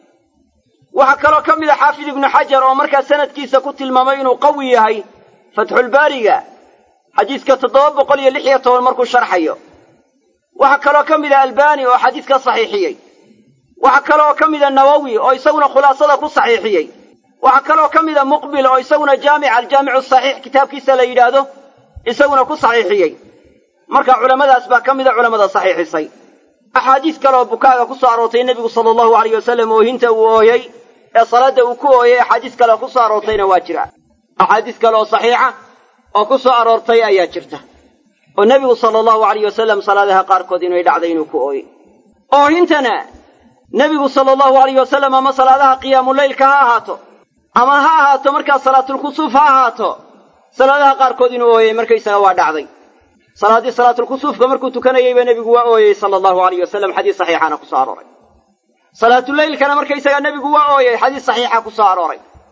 waxaa kaloo ka mida xaafid ibnu xajar oo markaa sanadkiisa ku tilmaamay inuu qawi yahay fatxulbaariga xadiiska toddoba boqol iyo lix iyo toban markuu sharxayo waxaa kaloo ka mida albani oo xadiiska saxiixiyey waxaa kaloo ka mida nawowi oo isaguna khulaasada ku saxiixiyey waxaa kaloo ka mida muqbil oo isaguna jaamic aljaamicu saxiix kitaabkiisa la yidhaahdo isaguna ku saxiixiyey marka culammadaas baa ka mida culammada saxiixisay axaadiis kaleoo bukaaga ku soo aroortay nebigu sala allahu alayh wasalam oohinta uu ooyey ee salaadda uu ku ooyey axaadiis kale ku soo aroortayna waa jira axaadiis kale oo saxiixa oo ku soo aroortay ayaa jirta oo nebigu sala allahu alayh wasalam salaadaha qaarkood inay dhacday inuu ku ooyey oohintana nebigu sala allahu alayh wasalam ama salaadaha qiyaamuleylka ha ahaato ama ha ahaato markaa salaatulkusuuf ha ahaato salaadaha qaarkood inuu ooyey markaysaga waa dhacday salaaddii salaatulkusuufka markuu tukanayeyba nebigu waa ooyey sala allahu alayh wasalam xadiis saxiixaana ku soo arooray salaatuleylkana markaysaga nebigu waa ooyey xadiis saxiixa ku soo arooray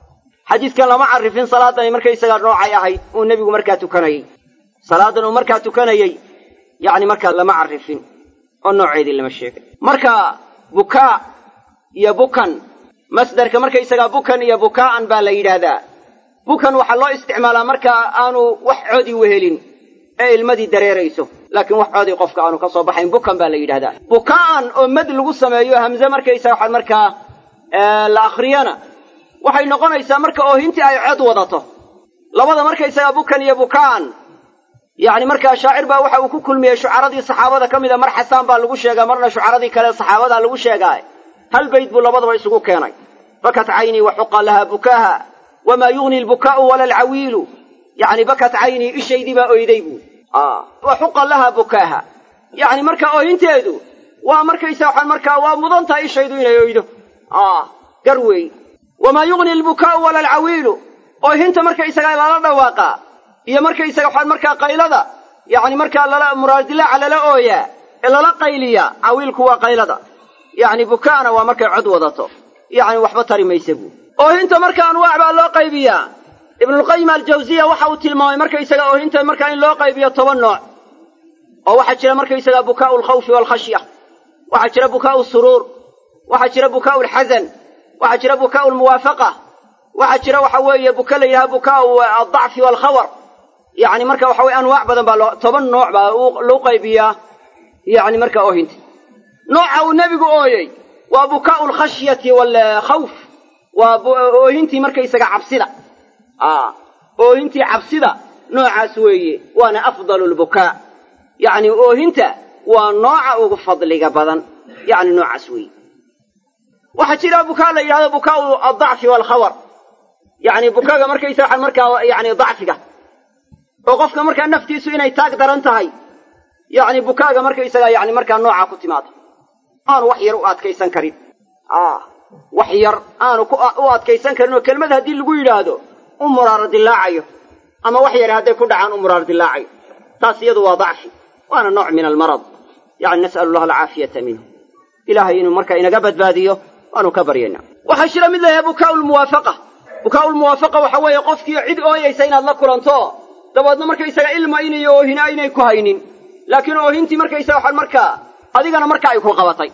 xadiidkan lama carifin salaadan markaysagaa noocay ahayd uu nebigu markaa tukanayey salaadan uu markaa tukanayey yacni markaa lama carifin oo nooceedii lama sheegay marka bukaa iyo bukan masdarka markaysagaa bukan iyo bukaa'an baa la yidhaahdaa bukan waxaa loo isticmaalaa marka aanu wax codi wehelin ee ilmadii dareerayso laakiin wax codi qofka aanu ka soo baxayn bukan baa la yidhahdaa bukaa'an oo mad lagu sameeyo hamze markaysaga waxaad markaa la akhriyana waxay noqonaysaa marka oohintii ay cod wadato labada markaysagaa bukan iyo bukaan yacni markaa shaacir baa waxa uu ku kulmiyey shucaradii saxaabada ka mida mar xasaan baa lagu sheegaa marna shucaradii kale saxaabadaa lagu sheegaa hal bayd buu labadaba isugu keenay bakat caynii wa xuqa lahaa bukaaha wamaa yugni lbukaa'u wala alcawiilu yacni bakat caynii ishaydii baa oyday buu wa xuqa lahaa bukaaha yacni marka oohinteedu waa markaysa waxaan markaa waa mudan tahay ishaydu inay oydo gar weey wamaa yugni albukaa'u wala alcawiilu oohinta markaysagaa lala dhawaaqaa iyo markaysaga waxaan markaa qaylada yacni markaa lala muraadilaaca lala ooyaa ee lala qayliyaa cawiilku waa qaylada yacni bukaana waa markay cod wadato yacni waxba tari maysa buu oohinta marka anwaac baa loo qaybiyaa ibnulqayim aljawsiya waxa uu tilmaamay markaysaga oohinta markaa in loo qaybiyo toban nooc oo waxaa jira markaysaga bukaa'u alkhawfi waalkhashya waxaa jira bukaa'u suruur waxaa jira bukaa'u alxasan waxaa jira bukaa'u almuwaafaqa waxaa jira waxa weeye buka la yidhaha bukaa'u aldacfi waalkhawar yacni marka waxa weye anwaac badan baa loo toban nooc baa loo qaybiyaa yacni marka oohinta nooca uu nebigu ooyey waa bukaa'u alkhashyati waalkhawf waa oohintii markaysaga cabsida oohintii cabsida noocaas weeye waana afdalu lbukaa yacni oohinta waa nooca ugu fadliga badan yacni noocaas weeye waxaa jira bukaa la yidhahdo bukaa'u aldacfi waalkhawar yacni bukaga markaysa waxaan markaa yacni dacfiga oo qofka markaa naftiisu inay taag daran tahay yacni bukaaga markaysaga yacni markaa noocaa ku timaado aanu wax yar u adkaysan karin wax yar aanu u adkaysan karin oo kelmad haddii lagu yidhaahdo u muraaro dilaacayo ama wax yar hadday ku dhacaan u muraaro dilaacayo taas iyadu waa dacfi waana nooc min almarad yacni nas'alu allaha alcaafiyata minhu ilaahay inuu markaa inaga badbaadiyo waanu ka baryaynaa waxaa jira mid layahay bukaa'u lmuwaafaqa bukaa'u lmuwaafaqa waxa weeye qofkii cid ooyaysa inaad la kulanto dabeedna markaysaga ilma inayo oohina aynay ku haynin laakiin oohintii markaysaga waxaan markaa adigana marka ay ku qabatay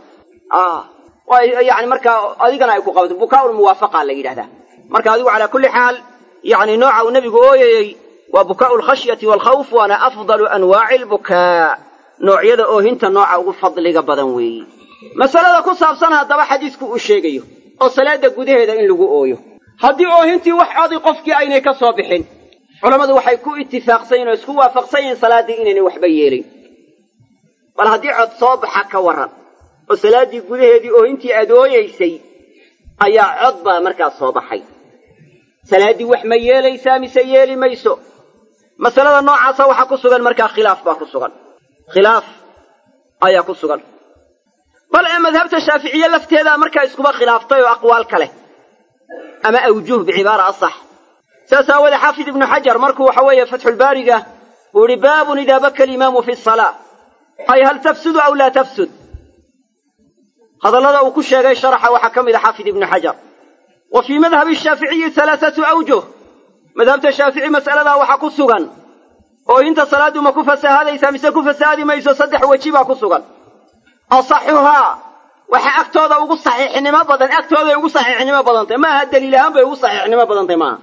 yani markaa adigana ay ku qabatay bukaa'u lmuwaafaqa la yidhahdaa marka adigu calaa kulli xaal yani nooca uu nebigu ooyayey waa bukaa'u alkhashyati waalkhawf waana afdalu anwaaci albukaa noocyada oohinta nooca ugu fadliga badan weeyi masalada ku saabsan haddaba xadiisku uu sheegayo oo salaada gudaheeda in lagu ooyo haddii oohintii wax codi qofkii aynay ka soo bixin culammadu waxay ku itifaaqsan yihin oo isku waafaqsan yihiin salaaddii inaynay waxba yeelin bal haddii cod soo baxa ka warran oo salaaddii gudaheedii oohintii aad ooyeysay ayaa cod baa markaas soo baxay salaaddii wax ma yeelaysaa mise yeeli mayso masalada noocaasa waxaa ku sugan markaa khilaaf baa ku sugan khilaaf ayaa ku sugan bal ee madhabta shaaficiye lafteedaa markaa iskuba khilaaftay oo aqwaal ka leh ama awjuh bicibaara asax saas aawoodee xaafid ibnu xajar markuu waxa weeye fatxulbaariga uu yihi baabun idaa baka alimaamu fi salaa ay hal tafsudu aw laa tafsud hadallada uu ku sheegay sharaxa waxaa ka mid a xaafid ibnu xajar wa fii madhabi shaaficiyi halaathatu awjuh madhabta shaafici mas'aladaa waxaa ku sugan oo inta salaaddu ma ku fasahaadaysaa mise ku fasahaadi mayso saddex weji baa ku sugan asaxuhaa waxa agtooda ugu saxiixnimo badan agtooday ugu saxiixnimo badantay maaha daliil ahaan bay ugu saxiixnimo badantay maaha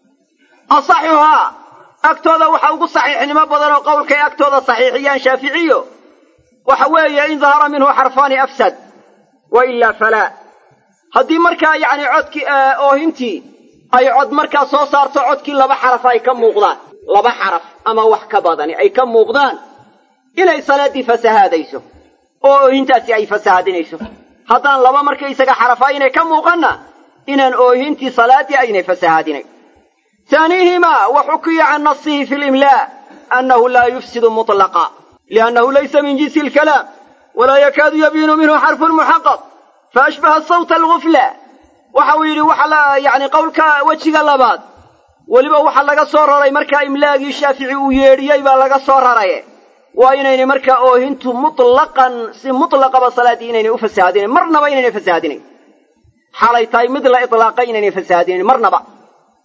asaxuhaa agtooda waxa ugu saxiixnimo badan oo qowlkay agtooda saxiixiyaan shaaficiyo waxa weeye in dahara minhu xarfaani afsad wa ilaa falaa haddii markaa yacni codkii oohintii ay cod markaa soo saarto codkii laba xaraf ay ka muuqdaan laba xaraf ama wax ka badani ay ka muuqdaan inay salaaddii fasahaadayso oo oohintaasi ay fasahaadinayso haddaan laba markaysaga xarafa aynay ka muuqanna inaan oohintii salaaddii aynay fasahaadinayn taaniihimaa wa xukiya can nasihi fi limlaa annahu laa yufsidu mutlaqa liannahu laysa min jinsi alkalaam walaa yakaadu yabiinu minhu xarfun muxaqaq faashbaha sawta algufla waxa uu yidhi waxa la yacni qowlka wejiga labaad weliba waxa laga soo raray markaa imlaagii shaafici uu yeedhiyey baa laga soo raray waa inaynay markaa oohintu mutlaqan si mutlaqaba salaaddii inaynay u fasahaadinayn marnaba inaynay fasahaadinayn xaalay tahay mid la itlaaqay inaynay fasahaadinayn marnaba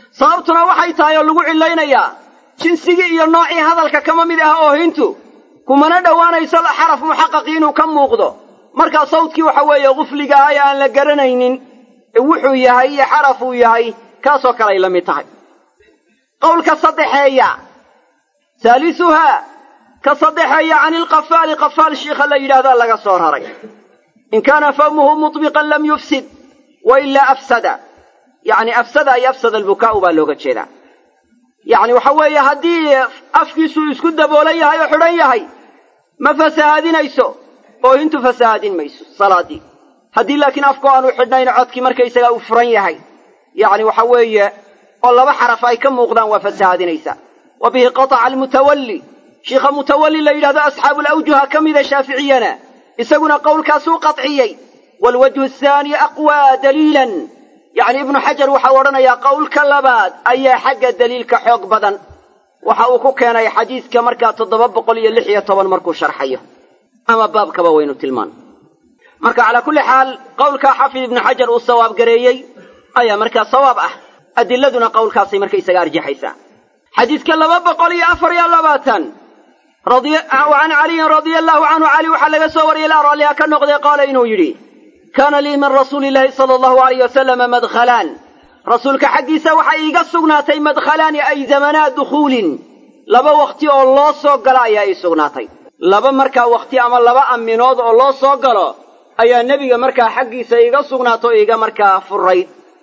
sababtuna waxay tahay oo lagu cilaynayaa jinsigii iyo noocii hadalka kama mid ah oohintu kumana dhowaanayso xaraf muxaqaqi inuu ka muuqdo markaa sawdkii waxa weeye qufliga ah ee aan la garanaynin wuxuu yahay iyo xaraf uu yahay kaasoo kale ay la mid tahay qowlka saddexeeya haalisuhaa ka saddexeeya can ilqafaali qafaal shiikha la yidhahdaa laga soo raray in kaana fahmuhu mutbiqan lam yufsid wa ilaa afsada yacni afsada ay afsada albukaa'u baa looga jeedaa yacni waxa weeye haddii afkiisuu isku daboolan yahay oo xidhan yahay ma fasahaadinayso oo intu fasahaadin mayso salaaddii haddii laakiin afku aanu xidhnayn codkii markaysagaa uu furan yahay yacni waxa weeye oo laba xaraf ay ka muuqdaan waa fasahaadinaysaa wa bihi qataca almutawalli shiikha mutawalli la yidhahdo asxaabu alawjuha ka mida shaaficiyana isaguna qowlkaasuu qadciyey waalwajhu athaani aqwaa daliilan yacni ibnu xajar waxau odhanayaa qowlka labaad ayaa xagga daliilka xoog badan waxa uu ku keenay xadiidka markaa toddoba boqol iyo lix iyo toban markuu sharxayo ama baabkaba waynu tilmaan marka calaa kulli xaal qowlkaa xaafid ibnu xajar uu sawaab gareeyey ayaa markaa sawaab ah adiladuna qowlkaasay markaysaga arjaxaysaa xadiidka laba boqol iyo afar iyo labaatan can caliyin radia allahu canhu cali waxaa laga soo wariyay ilaa raalliha ka noqday qaala inuu yidhi kaana lii min rasuuli illaahi sala allahu alayh wasalama madkhalaan rasuulka xaggiisa waxaa iiga sugnaatay madkhalaani ay zamanaa dukhuulin laba wakhti oo loo soo galo ayaa ii sugnaatay laba markaa wakhti ama laba aminood oo loo soo galo ayaa nebiga markaa xaggiisa iiga sugnaato iiga markaa furayd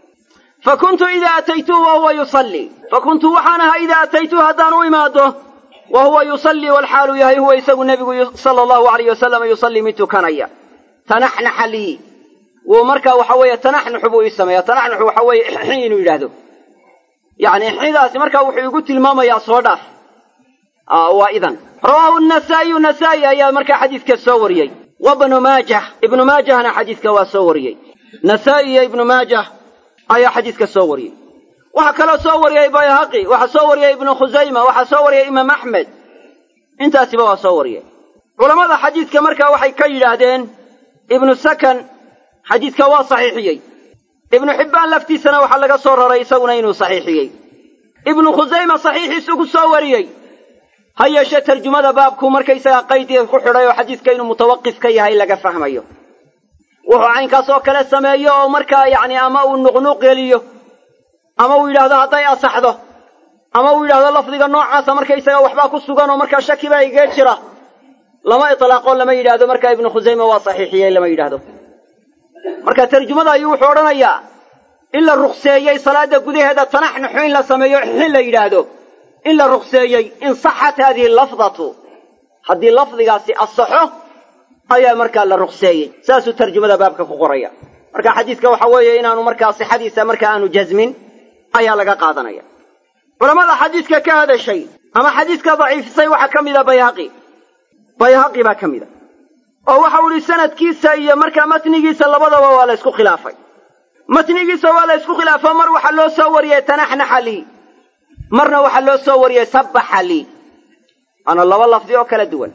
fa kuntu idaa ataytuhu wa huwa yusallii fa kuntu waxaan ahaa idaa ataytuhu haddaan u imaado wa huwa yusallii walxaalu yahay huwa isagu nebigu sala allahu alayh wasalam yusallii mid tukanaya tanaxnaxa lii wuu markaa waxa weeye tanaxnuxu buu ii sameeya tanaxnuxu waxa weeye ixi inuu yidhaahdo yacni ixidaasi markaa wuxuu igu tilmaamayaa soo dhaaf waa idan rawaahu nasaa'iyu nasaa'i ayaa markaa xadiidka soo wariyey wabnu maajah ibnu maajahna xadiidka waa soo wariyey nasaa'i iyo ibnu maajah ayaa xadiidka soo wariyey waxaa kaloo soo wariyey bayhaqi waxaa soo wariyey ibnu khusayma waxaa soo wariyey imaam axmed intaasiba waa soo wariyey culammada xadiidka markaa waxay ka yidhaahdeen ibnu sakan xadiidka waa saxiixiyey ibnu xibbaan laftiisana waxaa laga soo raray isaguna inuu saxiixiyey ibnu khusayma saxiixiisu ku soo wariyey ha yeeshee tarjumada baabku markaysagaa qaydiga ku xidhay oo xadiidka inuu mutawaqif ka yahay laga fahmayo wuxuu caynkaas oo kale sameeyo oo markaa yacni ama uu nuqnuuq geliyo ama uu yidhaahdo hadday asaxdo ama uu yidhahdo lafdiga noocaasa markaysaga waxbaa ku sugan oo markaa shaki baa igee jira lama itlaaqo lama yidhaahdo markaa ibnu khusayma waa saxiixiyey lama yidhaahdo marka tarjumada ayuu wuxuu odhanayaa in la rukseeyey salaada gudaheeda tanaxnuxu in la sameeyo xin la yidhaahdo in la rukseeyey in saxat haadihi lafdatu haddii lafdigaasi asaxo ayaa markaa la rukseeyey saasuu tarjumada baabka ku qoraya marka xadiidka waxa weeye inaanu markaa sixadiisa marka aanu jasmin ayaa laga qaadanaya culammada xadiidka ka hadashay ama xadiidka daciifisay waxaa ka mida bayhaqi bayhaqi baa ka mida oo waxau idhi sanadkiisa iyo markaa matnigiisa labadaba waa la ysku khilaafay matnigiisa waa la ysku khilaafo mar waxaa loo soo wariyey tanaxnaxa lii marna waxaa loo soo wariyey sabbaxa lii waana laba lafdi oo kala duwan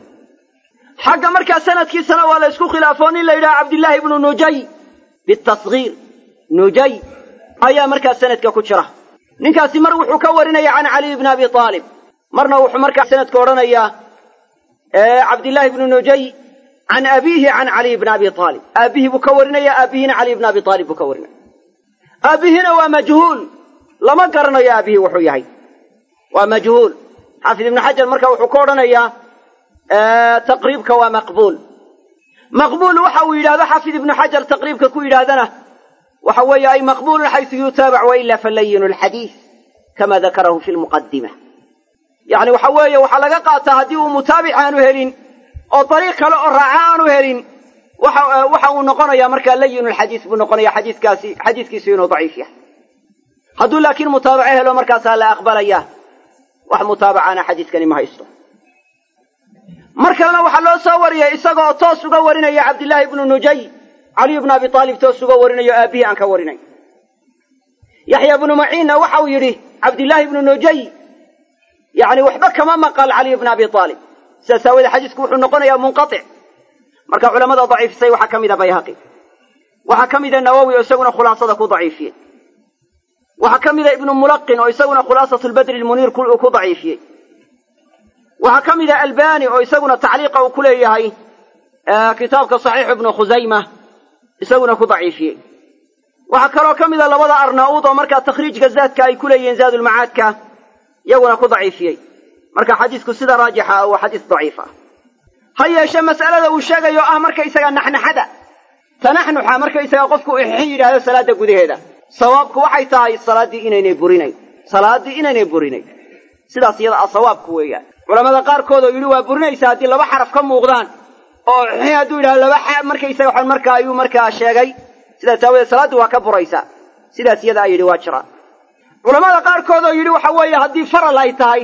xagga markaa sanadkiisana waa la ysku khilaafo nin la yidhaha cabdillaahi ibnu nujay bitasgiir nujay ayaa markaa sanadka ku jira ninkaasi mar wuxuu ka warinaya can caliy bni abi aalib marna wuxuu markaa sanadka odhanayaa cabdillaahi ibnu nujay can abiihi can caliy bni abi aalib aabbihii buu ka warinaya aabbihina caliy bni abi aalib buu ka warinaya aabbihina waa majhuul lama garanayo aabbihii wuxuu yahay waa majhuul xaafid ibnu xajar marka wuxuu ka odhanayaa taqriibka waa maqbuul maqbuul waxa uu yidhahdo xaafid ibnu xajar taqriibka ku yidhaahdana waxa weeye ay maqbuulun xaysu yutaabac waila falayinu lxadiid kama dakarahu fi lmuqadima yacni waxa weeye waxaa laga qaataa haddii uu mutaabic aanu helin oo dariiq kale oo raaca aanu helin waxa waxa uu noqonayaa markaa layinu lxadiis buu noqonaya xadiiskaasi xadiiskiisu inuu daciif yahay hadduu laakiin mutaabaco helo markaasaa la aqbalaya wax mutaabacana xadiiskani ma haysto mar kalena waxaa loo soo wariyey isagoo toos uga warinaya cabdillaahi ibnu nujay caliy bnu abi aalib toos uga warinayo aabbihii aan ka warinay yaxya bnu maciinna waxau yidhi cabdillaahi ibnu nujay yacni waxba kama maqal caliy bni abi aalib sidaas aawoodee xadiisku wuxuu noqonayaa munqatic marka culamada daciifisay waxaa ka mida bayhaqi waxaa ka mida nawowi oo isaguna khulaasada ku daciifiyey waxaa ka mida ibnu mulaqin oo isaguna khulaasatu lbadri lmuniir uu ku daciifiyey waxaa ka mida albani oo isaguna tacliiqa uu ku leeyahay kitaabka saxiixu ibnu khusayma isaguna ku daciifiyey waxaa kaloo ka mida labada arnauud oo markaa takhriijka zaadka ay ku leeyihiin zaadulmacaadka iyaguna ku daciifiyey marka xadiisku sida raajixa ah waa xadiis daciif ah ha yeeshe mas'alada uu sheegayo ah markaysaga naxnaxada tanaxnuxa markaysaga qofku ixin yidhaahdo salaadda gudaheeda sawaabku waxay tahay salaaddii inaynay burinayn salaaddii inaynay burinayn sidaas iyada ah sawaabku weeyaan culamada qaarkood oo yidhi waa burinaysa haddii laba xaraf ka muuqdaan oo ixin hadduu yidhahdo laba xa markaysaga waxaan markaa ayuu markaa sheegay sidaas aawadeed salaaddii waa ka buraysaa sidaas iyada a yidhi waa jiraan culamada qaarkood oo yidhi waxa weeye haddii faral ay tahay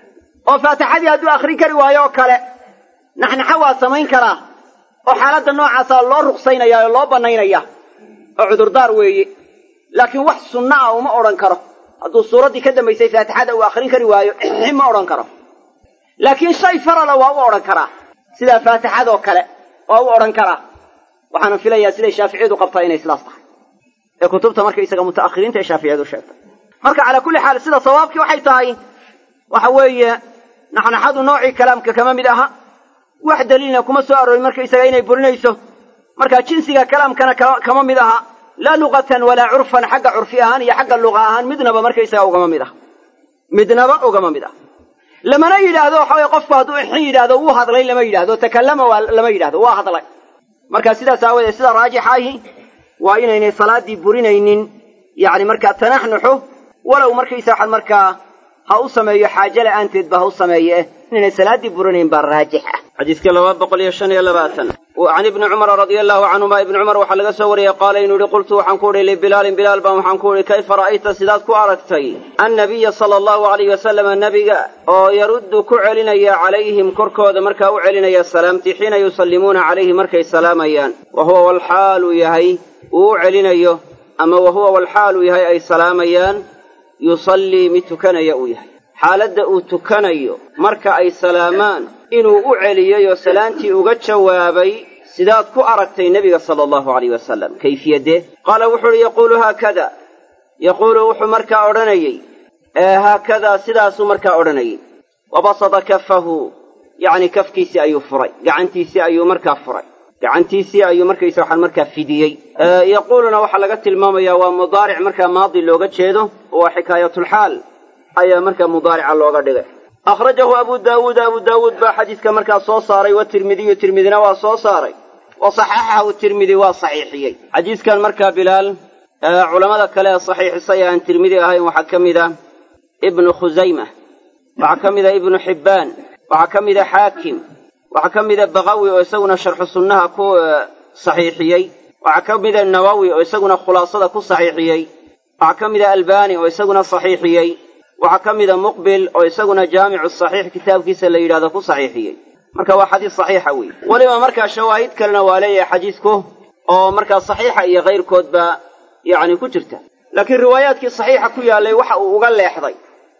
oo faatixadii hadduu akhrin kari waayo oo kale naxnaxa waa samayn karaa oo xaaladda noocaasa loo ruqsaynaya oo loo bannaynaya oo cudurdaar weeye laakiin wax sunna ah uma odhan karo hadduu suuraddii ka dambaysay faatixada uu akhrin kari waayo ixi ma odhan karo laakiin shay farala waa u odhan karaa sidaa faatixadoo kale waa u odhan karaa waxaana filayaa siday shaaficiyadu qabtaa inay sidaas tahay ee kutubta markaysaga muta'akhiriinta ee shaaficiyadu sheegtay marka calaa kulli xaal sida sawaabkii waxay tahay waxa weeye naxnaxadu noocii kalaamka kama mid aha wax daliilna kuma soo aroorin markaysaga inay burinayso marka jinsiga kalaamkana kama mid aha laa luqatan walaa curfan xagga curfi ahaan iyo xagga luqa ahaan midnaba markaysaga ugama mid aha midnaba ugama mid ah lamana yidhaahdo waxa weye qofku hadduu ixin yidhaahdo wuu hadlay lama yidhahdo takallama waa lama yidhahdo waa hadlay marka sidaas aawadeed sida raajixa ahi waa inaynay salaaddii burinaynin yacni markaa tanaxnuxu walow markaysa waxaad markaa ha u sameeyo xaaje la'aanteed ba ha u sameeye inaynay salaaddii burinayn baa raajix ah xadiiska laba boqol iyo shan iyo labaatan can ibni cumara radia allahu canhuma ibni cumar waxaa laga soo wariyey qaala inuu yihi qultu waxaan ku idhi libilaalin bilaal baan waxaan ku idhi kayfa ra'ayta sidaad ku aragtay annabiya sala allahu alayh wasalama nebiga oo yaruddu ku celinaya calayhim korkooda markaa u celinaya salaamtii xiina yusallimuuna calayhi markay salaamayaan wa huwa walxaalu yahay uu u celinayo ama wa huwa walxaalu yahay ay salaamayaan yusallii mid tukanaya uu yahay xaaladda uu tukanayo marka ay salaamaan inuu u celiyeyoo salaantii uga jawaabay sidaad ku aragtay nebiga sala allahu alayh wasalam kayfiyadee qaala wuxuu uhi yaquulu haakada yaquulu wuxuu markaa odhanayey haakadaa sidaasuu markaa odhanayey wabasada kafahu yacni kafkiisii ayuu furay gacantiisii ayuu markaa furay gacantiisii ayuu markaysa waxaan markaa fidiyey yaquuluna waxaa laga tilmaamayaa waa mudaaric markaa maadi looga jeedo waa xikaayatulxaal ayaa markaa mudaarica looga dhigay akhrajahu abu daawuud abu daawuud baa xadiiska markaa soo saaray watirmidiyu tirmidina waa soo saaray wa saxaxahu tirmidi waa saxiixiyey xadiiskan markaa bilaal culammada kale ee saxiixisay aan tirmidi ahayn waxaa ka mid a ibnu khusayma waxaa ka mid a ibnu xibbaan waxaa ka mid a xaakim waxaa ka mida bakawi oo isaguna sharxu sunnaha ku saxiixiyey waxaa ka mida nawowi oo isaguna khulaasada ku saxiixiyey waxaa ka mida albani oo isaguna saxiixiyey waxaa ka mida muqbil oo isaguna jaamicu saxiix kitaabkiisa la yidhahdo ku saxiixiyey marka waa xadiis saxiixa weeye weliba markaa shawaahid kalena waa leeyahay xadiisku oo markaa saxiixa iyo kayrkoodba yacni ku jirta laakiin riwaayaadkii saxiixa ku yaallay waxa uu uga leexday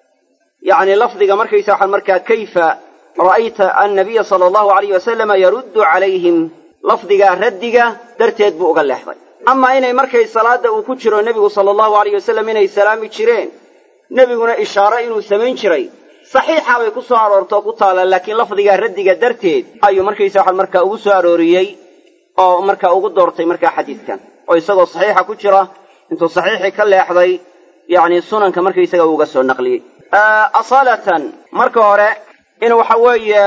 yacni lafdiga markaysa waxaan markaa kayfa ra'ayta annabiya sala allahu alayh wasalama yaruddu calayhim lafdigaa raddiga darteed buu uga leexday amaa inay markay salaadda uu ku jiro nebigu sala allahu alayh wasalam inay salaami jireen nebiguna ishaare inuu samayn jiray saxiixa bay ku soo aroorto oo ku taalla laakiin lafdigaa raddiga darteed ayuu markaysa waxaan markaa ugu soo arooriyey oo markaa ugu doortay markaa xadiidkan oo isagoo saxiixa ku jira intuu saxiixii ka leexday yacni sunanka markaysaga uuga soo naqliyey asaalatan marka hore in waxa weeye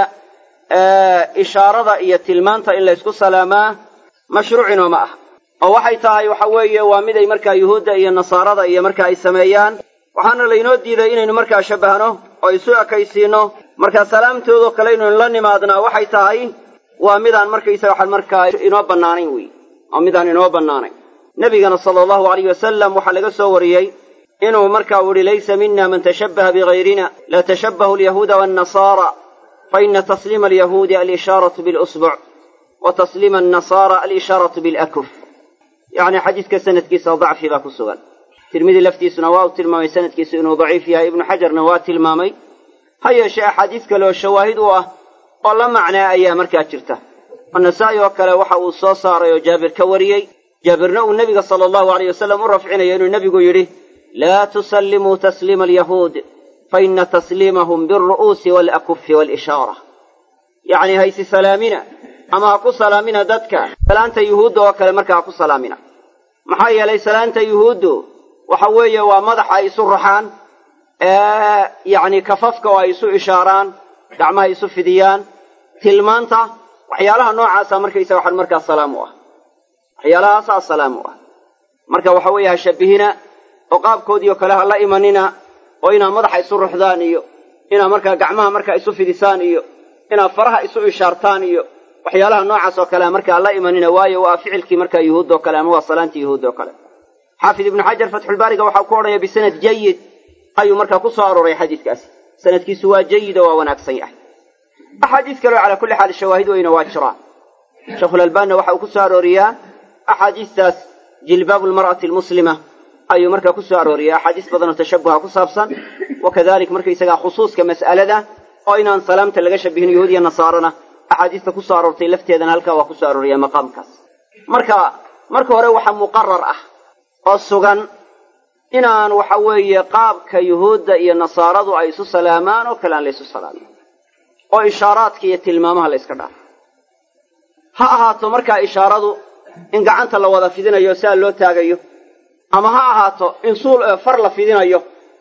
ishaarada iyo tilmaanta in laysku salaamaa mashruucinoo ma ah oo waxay tahay waxa weeye waa mid ay markaa yuhuudda iyo nasaarada iyo marka ay sameeyaan waxaana laynoo diiday inaynu markaa shabbahno oo isu ekaysiinno markaa salaamtoodoo kale inaynu la nimaadnaa waxay tahay waa midaan markaysaga waxaan markaa inoo bannaanayn wey waa midaan inoo bannaanayn nebigana sala allahu alayh wasalam waxaa laga soo wariyey inuu markaa u yihi laysa mina man tashabbaha bigayrina la tashabbahu alyahuuda waannasaara faina tasliima alyahuudi alishaaratu bilusbuc wa tasliima annasaara alishaaratu bilakuf yacni xadiiska sanadkiisa dacfi baa ku sugan tirmidi laftiisuna waa uu tilmaamay sanadkiisu inuu daciif yahay ibnu xajarna waa tilmaamay ha yeeshee axaadiis kale oo shawaahid u ah oo la macnaa ayaa markaa jirta oo nasaa-i oo kale waxa uu soo saaray oo jaabir ka wariyey jaabirna uu nebiga sala allahu alayh wasalam u rafcinayo inuu nebigu yidhi laa tusallimuu tasliima alyahuud faina tasliimahum bialru'uusi waalakufi waalishaara yacni haysi salaamina ama ha ku salaamina dadka salaanta yuhuudda oo kale marka ha ku salaamina maxaa yeelay salaanta yuhuuddu waxa weeye waa madaxa ay isu raxaan yacni kafafka oo ay isu ishaaraan gacmaha isu fidiyaan tilmaanta waxyaalaha noocaasa markaysa waxaan markaa salaam u ah waxyaalahaasaa salaam u ah marka waxa weeye ha shabbihina oo qaabkoodii oo kale ha la imanina oo inaad madaxa isu ruxdaan iyo inaad markaa gacmaha markaa isu fidisaan iyo inaad faraha isu ishaartaan iyo waxyaalaha noocaas oo kale markaa la imanina waayo waa ficilkii markaa yuhuud oo kale ama waa salaantii yuhuud oo kale xaafid ibnu xajar fatxulbaariga waxaa ku odhanaya bisanad jayid ayuu markaa ku soo arooray xadiidkaasi sanadkiisu waa jayid oo waa wanaagsan yahay axaadiis kaleo calaa kulli xaal shawaahid weyna waa jiraan sheekhulalbaanina waxa uu ku soo arooriyaa axaadiistaas jilbaabu lmar'ati almuslima ayuu markaa ku soo arooriyaa axaadiis badan oo tashabuha ku saabsan wa kadalik markaysagaa khusuuska mas'alada oo inaan salaamta laga shabihin yahuud iyo nasaarana axaadiista ku soo aroortay lafteedana halkaa waa ku soo arooriyaa maqaamkaas marka marka hore waxaa muqarar ah oo sugan inaan waxa weeye qaabka yuhuudda iyo nasaaradu ay isu salaamaan oo kale aan la ysu salaamin oo ishaaraadka iyo tilmaamaha la yska dhaafo ha ahaato markaa ishaaradu in gacanta la wada fidinayo siaa loo taagayo ama ha ahaato in suul far la fidinayo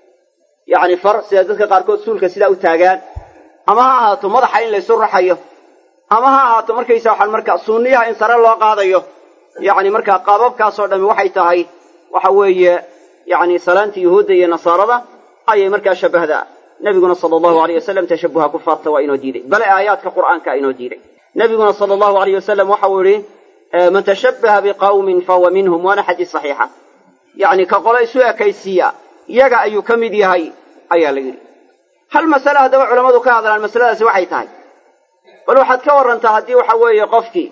yacni far sida dadka qaarkood suulka sidaa u taagaan ama ha ahaato madaxa in laysu raxayo ama ha ahaato markaysa waxaan markaa sunniyaha in sare loo qaadayo yacni markaa qaababkaasoo dhammi waxay tahay waxa weeye yacni salaantii yuhuudda iyo nasaarada ayay markaa shabbahdaa nebiguna sala allahu alayh wasalam tashabuha kufaarta waa inoo diiday bale aayaadka qur'aanka inoo diiday nebiguna sala allahu alayh wasalam waxa uu yidhi man tashabbaha biqawmin fahuwa minhum waana xadiis saxiixa yacni ka qolo isu ekaysiiya yaga ayuu ka mid yahay ayaa la yidhi hal masale haddaba culammadu ka hadlaan masaladaasi waxay tahay bal waxaad ka warrantaa haddii waxa weeye qofkii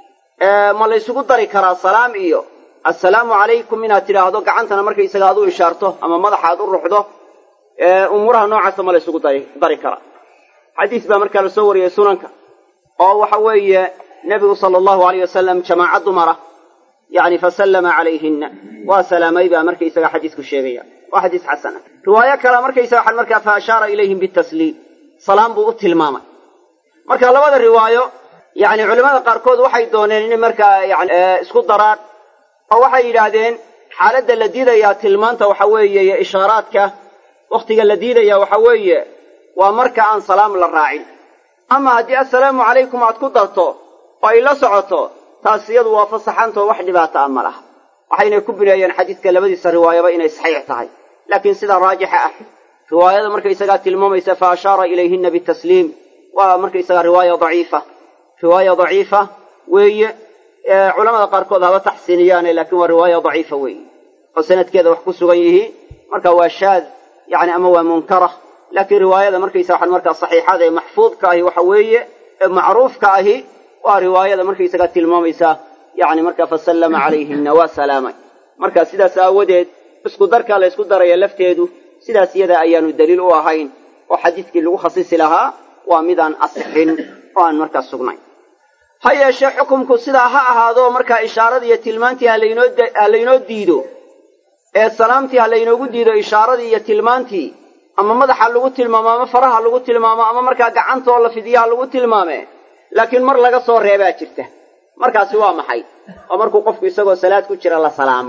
ma laysugu dari karaa salaam iyo assalaamu calaykum inaad tidhaahdo gacantana markaysaga aad u ishaarto ama madaxa aad u ruxdo umuuraha noocaasa ma laysugu dari dari karaa xadiis baa markaa la soo wariyey sunanka oo waxa weeye nebigu sala allahu alayh wasalam jamaaca dumara yacni fasallama calayhinna waa salaamay baa markaysaga xadiisku sheegaya waa xadiis xasana riwaayo kale markaysaga waxaan markaa fa ashaara ilayhim bitasliim salaam buu u tilmaamay marka labada riwaayo yacni culimmada qaarkood waxay dooneen inay markaa yani isku daraan oo waxay yidhaahdeen xaaladda la diidayaa tilmaanta waxa weeye iyo ishaaraadka wakhtiga la diidaya waxa weeye waa marka aan salaam la raacin ama haddii assalaamu calaykum aad ku darto oo ay la socoto taas iyadu waa fasaxantoo wax dhibaata a ma laha waxaynay ku bineeyeen xadiidka labadiisa riwaayaba inay saxiix tahay laakiin sida raajixa ah riwaayada markaysagaa tilmaamaysa fa ashaara ilayhinna bitasliim waa markaysagaa riwaaya daciifa riwaaya daciifa weeye culamada qaarkood haba taxsiiniyaane laakiin waa riwaaya daciifa weeye oo sanadkeeda wax ku sugan yihiin marka waa shaad yani ama waa munkara laakiin riwaayada markaysa waxaan markaa saxiixada ee maxfuudka ahi waxa weeye ee macruufka ahi waa riwaayada markaysagaa tilmaamaysa yani markaa fasallama calayhinna waa salaamay marka sidaas aawadeed isku darkaa la ysku daraya lafteedu sidaas iyada ayaanu daliil u ahayn oo xadiidkii lagu khasisi lahaa waa midaan asixin oo aan markaa sugnayn ha yeeshee xukumku sidaa ha ahaado markaa ishaaradii iyo tilmaantii ha laynoo diido ee salaamtii ha laynoogu diido ishaaradii iyo tilmaantii ama madaxa lagu tilmaamo ama faraha lagu tilmaamo ama markaa gacantoo la fidiyaha lagu tilmaame laakiin mar laga soo reebaa jirta markaasi waa maxay oo markuu qofku isagoo salaad ku jira la salaamo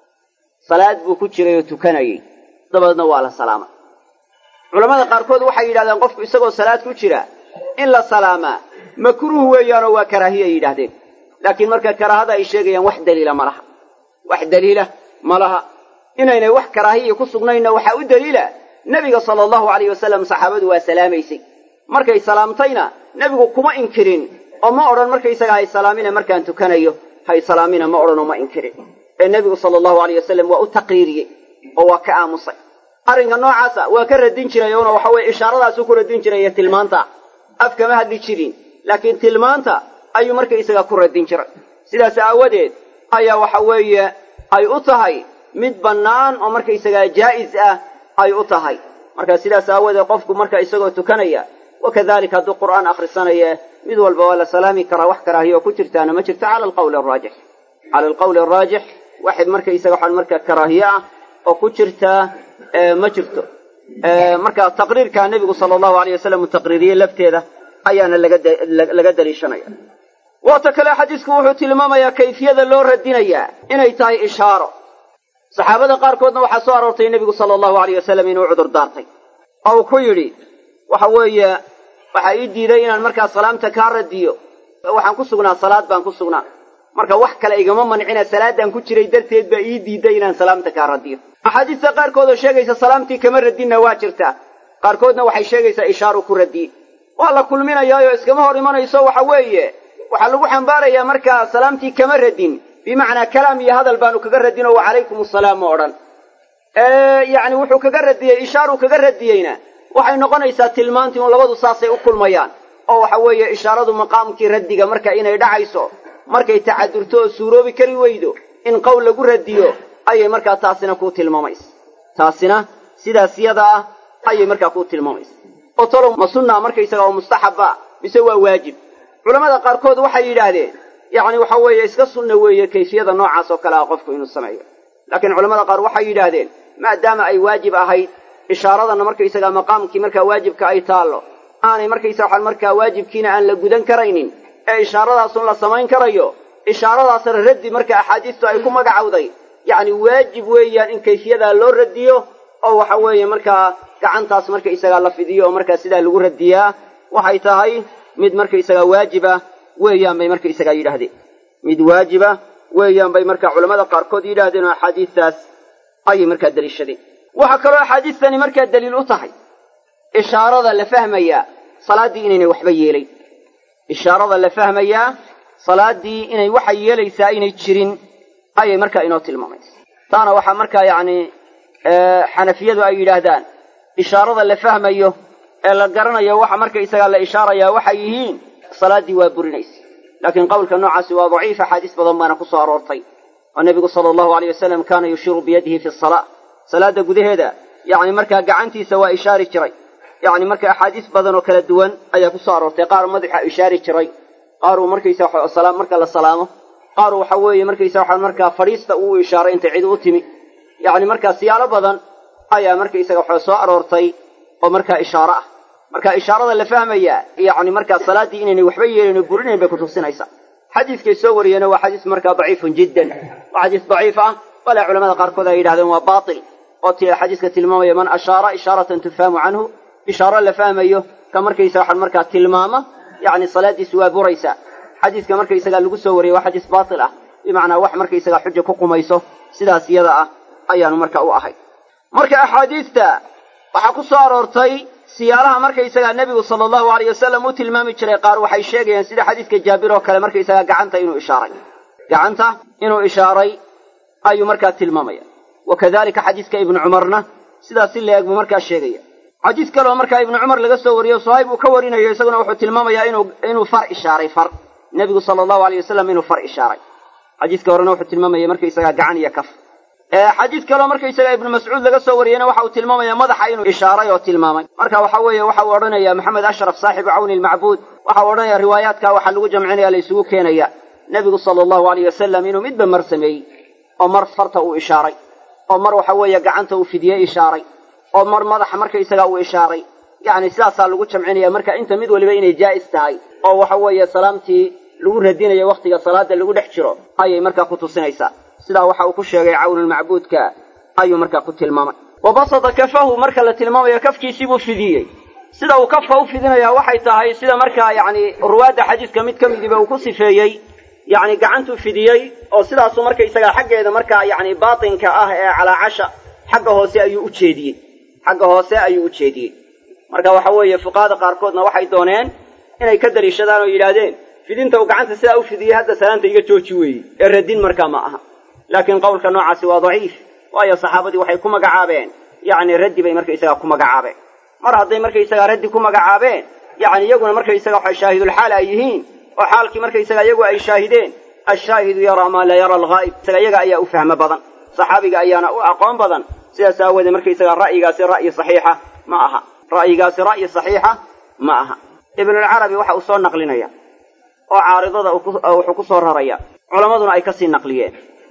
salaad buu ku jiray oo tukanayay dabadeedna waa la salaamay culammada qaarkood waxay yidhahdeen qofku isagoo salaad ku jira in la salaamaa makruuh weeyaanoo waa karaahiya ay yidhaahdeen laakiin marka karaahada ay sheegayaan wax daliila ma laha wax daliila ma laha inaynay wax karaahiya ku sugnaynna waxaa u daliila nebiga sala allahu alayh wasalam saxaabadu waa salaamaysay markay salaamtayna nebigu kuma inkirin oo ma odhan markaysaga hay salaamina markaan tukanayo hay salaamina ma odhanoo ma inkirin ee nebigu sala allahu alayh wasalam waa u taqriiriyey oo waa ka aamusay arrinka noocaasa waa ka radin jiray oona waxa weye ishaaradaasuu ku radin jiray iyo tilmaanta af kama hadli jirin laakiin tilmaanta ayuu markaysaga ku radin jiray sidaas aawadeed ayaa waxa weeye ay u tahay mid bannaan oo markaysagaa jaa'is ah ay u tahay marka sidaas aawadeed qofku marka isagoo tukanaya wakadalika hadduu qur'aan akhrisanaya mid walba waa la salaami karaa wax karaahiyo oo ku jirtaana ma jirto cala alqawli araajix cala alqawli araajix waxay markaysaga waxaan marka karaahiye ah oo ku jirtaa ma jirto marka taqriirkaa nebigu sala allahu alayh wasalam uu taqriiriyey lafteeda ayaana laga daliishanaya waata kale xadiisku wuxuu tilmaamayaa kayfiyada loo radinayaa inay tahay ishaaro saxaabada qaarkoodna waxaa soo aroortay nebigu sala allahu alayh wasalam inuu cudur daartay oo uu ku yidhi waxa weeye waxaa ii diiday inaan markaa salaamta kaa radiyo waxaan ku sugnaa salaad baan ku sugnaa marka wax kale igama mancina salaadaan ku jiray darteed baa ii diiday inaan salaamta kaa radiyo axaadiista qaarkood oo sheegaysa salaamtii kama radinna waa jirtaa qaarkoodna waxay sheegaysaa ishaaru ku radiye waa la kulminayaayo iskama hor imanayso waxa weeye waxaa lagu xambaarayaa markaa salaamtii kama radin bimacnaa kalaam iyo hadal baanu kaga radin oo wacalaykum asalaam ma odhan yacni wuxuu kaga radiyey ishaaruu kaga radiyeyna waxay noqonaysaa tilmaantii un labadu saasay u kulmayaan oo waxa weeye ishaaradu maqaamkii raddiga marka inay dhacayso markay tacadurto oo suuroobi kari weydo in qowl lagu radiyo ayay markaa taasina kuu tilmaamaysa taasina sidaas yada ah ayay markaa kuu tilmaamaysa oo talow ma sunnaa markaysaga oo mustaxaba mise waa waajib culammada qaarkood waxay yidhaahdeen yacni waxa weeye iska sunna weeye kayfiyada noocaas oo kale ah qofku inuu sameeyo laakiin culamada qaar waxay yidhaahdeen maadaama ay waajib ahayd ishaaradana markaysagaa maqaamkii markaa waajibka ay taallo aanay markaysa waxaan markaa waajibkiina aan la gudan karaynin ee ishaaradaasun la samayn karayo ishaaradaasna raddi marka axaadiistu ay ku magacowday yacni waajib weeyaan in kayfiyadaa loo radiyo oo waxa weeye markaa gacantaas markaysagaa la fidiyo oo markaa sidaa lagu radiyaa waxay tahay mid markaysagaa waajiba weeyaan bay markaysagaa yidhaahdeen mid waajiba weeyaan bay markaa culammada qaarkood yidhaahdeen oo axaadiistaas ayay markaa daliishadeen waxaa kaloo axaadiistani markaa daliil u tahay ishaarada la fahmayaa salaaddii inaynay waxba yeelayn ishaarada la fahmayaa salaaddii inay waxa yeelaysaa inay jirin ayay markaa inoo tilmaamaysa taana waxaa markaa yacni xanafiyadu ay yidhaahdaan ishaarada la fahmayo ee la garanayo waxa markaysagaa la ishaarayaa waxay yihiin salaaddii waa burinaysa laakiin qowlka noocaasi waa daciif axaadiis badan baana ku soo aroortay oo nebigu sala allahu aleyh wasalam kaana yushiru biyadihi fi salaa salaadda gudaheeda yacni markaa gacantiisa waa ishaari jiray yacni marka axaadiis badan oo kala duwan ayaa ku soo aroortay qaar madaxa ishaari jiray qaaruu markaysa waxa marka la salaamo qaar waxa weeye markaysa waxa markaa fadhiista uu ishaaray intay cid u timi yacni markaa siyaalo badan ayaa markaysaga waxa soo aroortay oo markaa ishaaro ah marka ishaarada la fahmayaa yacni markaa salaaddii inaynay waxba yeelin oo burinayn bay kutusinaysaa xadiiskay soo wariyeenna waa xadiis markaa daciifun jiddan waa xadiis daciif ah walaa culamada qaarkood ay yidhahdeen waa baatil oo t xadiiska tilmaamaya man ashaara ishaaratan tufhamu canhu ishaaro la fahmayo ka markaysa waxaan markaa tilmaama yacni salaaddiisu waa buraysaa xadiiska markaysagaa lagu soo wariyey waa xadiis baatil ah bimacnaa wax markaysagaa xuja ku qumayso sidaas iyada ah ayaanu marka u ahay marka axaadiista waxaa ku soo aroortay siyaalaha markaysagaa nebigu sala allahu aleyh wasalam u tilmaami jiray qaar waxay sheegayaan sida xadiiska jaabir oo kale markaysagaa gacanta inuu ishaaray gacanta inuu ishaaray ayuu markaa tilmaamaya wa kadalika xadiiska ibnu cumarna sidaas si la-eg buu markaa sheegaya xadiis kaleoo markaa ibnu cumar laga soo wariyo sahaib uu ka warinayo isaguna wuxuu tilmaamayaa inuu inuu far ishaaray far nebigu sala allahu aleyh wasalam inuu far ishaaray xadiiska horena wuxuu tilmaamaya markaysagaa gacan iyo kaf xadiis kaleo markaysaga ibnu mascuud laga soo wariyeyna waxa uu tilmaamaya madaxa inuu ishaaray oo tilmaamay marka waxa weeye waxa uu odhanaya maxamed ashraf saaxibu cawni lmacbuud waxa uu odhanaya riwaayaadka waxaa lagu jamcinaya la isugu keenaya nebigu sala allahu aleyh wasalam inuu midba mar sameeyey oo mar farta uu ishaaray oo mar waxa weeye gacanta uu fidiyey ishaaray oo mar madaxa markaysaga uu ishaaray yacni sidaasaa lagu jamcinaya marka inta mid waliba inay jaa'is tahay oo waxa weeye salaamtii lagu radinayo wakhtiga salaada lagu dhex jiro ayay markaa ku tusinaysaa sidaa waxa uu ku sheegay cawnulmacbuudka ayuu markaa ku tilmaamay wa basada kafahu marka la tilmaamayo kafkiisii buu fidiyey sida uu kafka u fidinayaa waxay tahay sida markaa yacni ruwaadda xadiiska mid ka midiba uu ku sifeeyey yacni gacantuu fidiyey oo sidaasuu markaysagaa xaggeeda markaa yacni baatinka ah ee calaacasha xagga hoose ayuu u jeediyey xagga hoose ayuu u jeediyey marka waxa weeye fuqahada qaarkoodna waxay dooneen inay ka daliishadaan oo yidhaahdeen fidinta uu gacanta sidaa u fidiyey hadda salaanta iga jooji weeye ee radin markaa ma aha laakiin qowlka noocaasi waa daciif waayo saxaabadii waxay ku magacaabeen yacni raddi bay markaysagaa ku magacaabeen mar hadday markaysagaa raddi ku magacaabeen yacni iyaguna markaysaga waxa shaahidulxaal ay yihiin oo xaalkii markaysaga iyagu ay shaahideen ashaahidu yaraa maa laa yara alghaa'ib isaga iyaga ayaa u fahmo badan saxaabiga ayaana u aqoon badan sidaas aawoodee markaysagaa ra'yigaasi ra'yi saxiixa ma aha ra'yigaasi ra'yi saxiixa ma aha ibnulcarabi waxa uu soo naqlinaya oo caaridada wuxuu ku soo raraya culammaduna ay kasii naqliyeen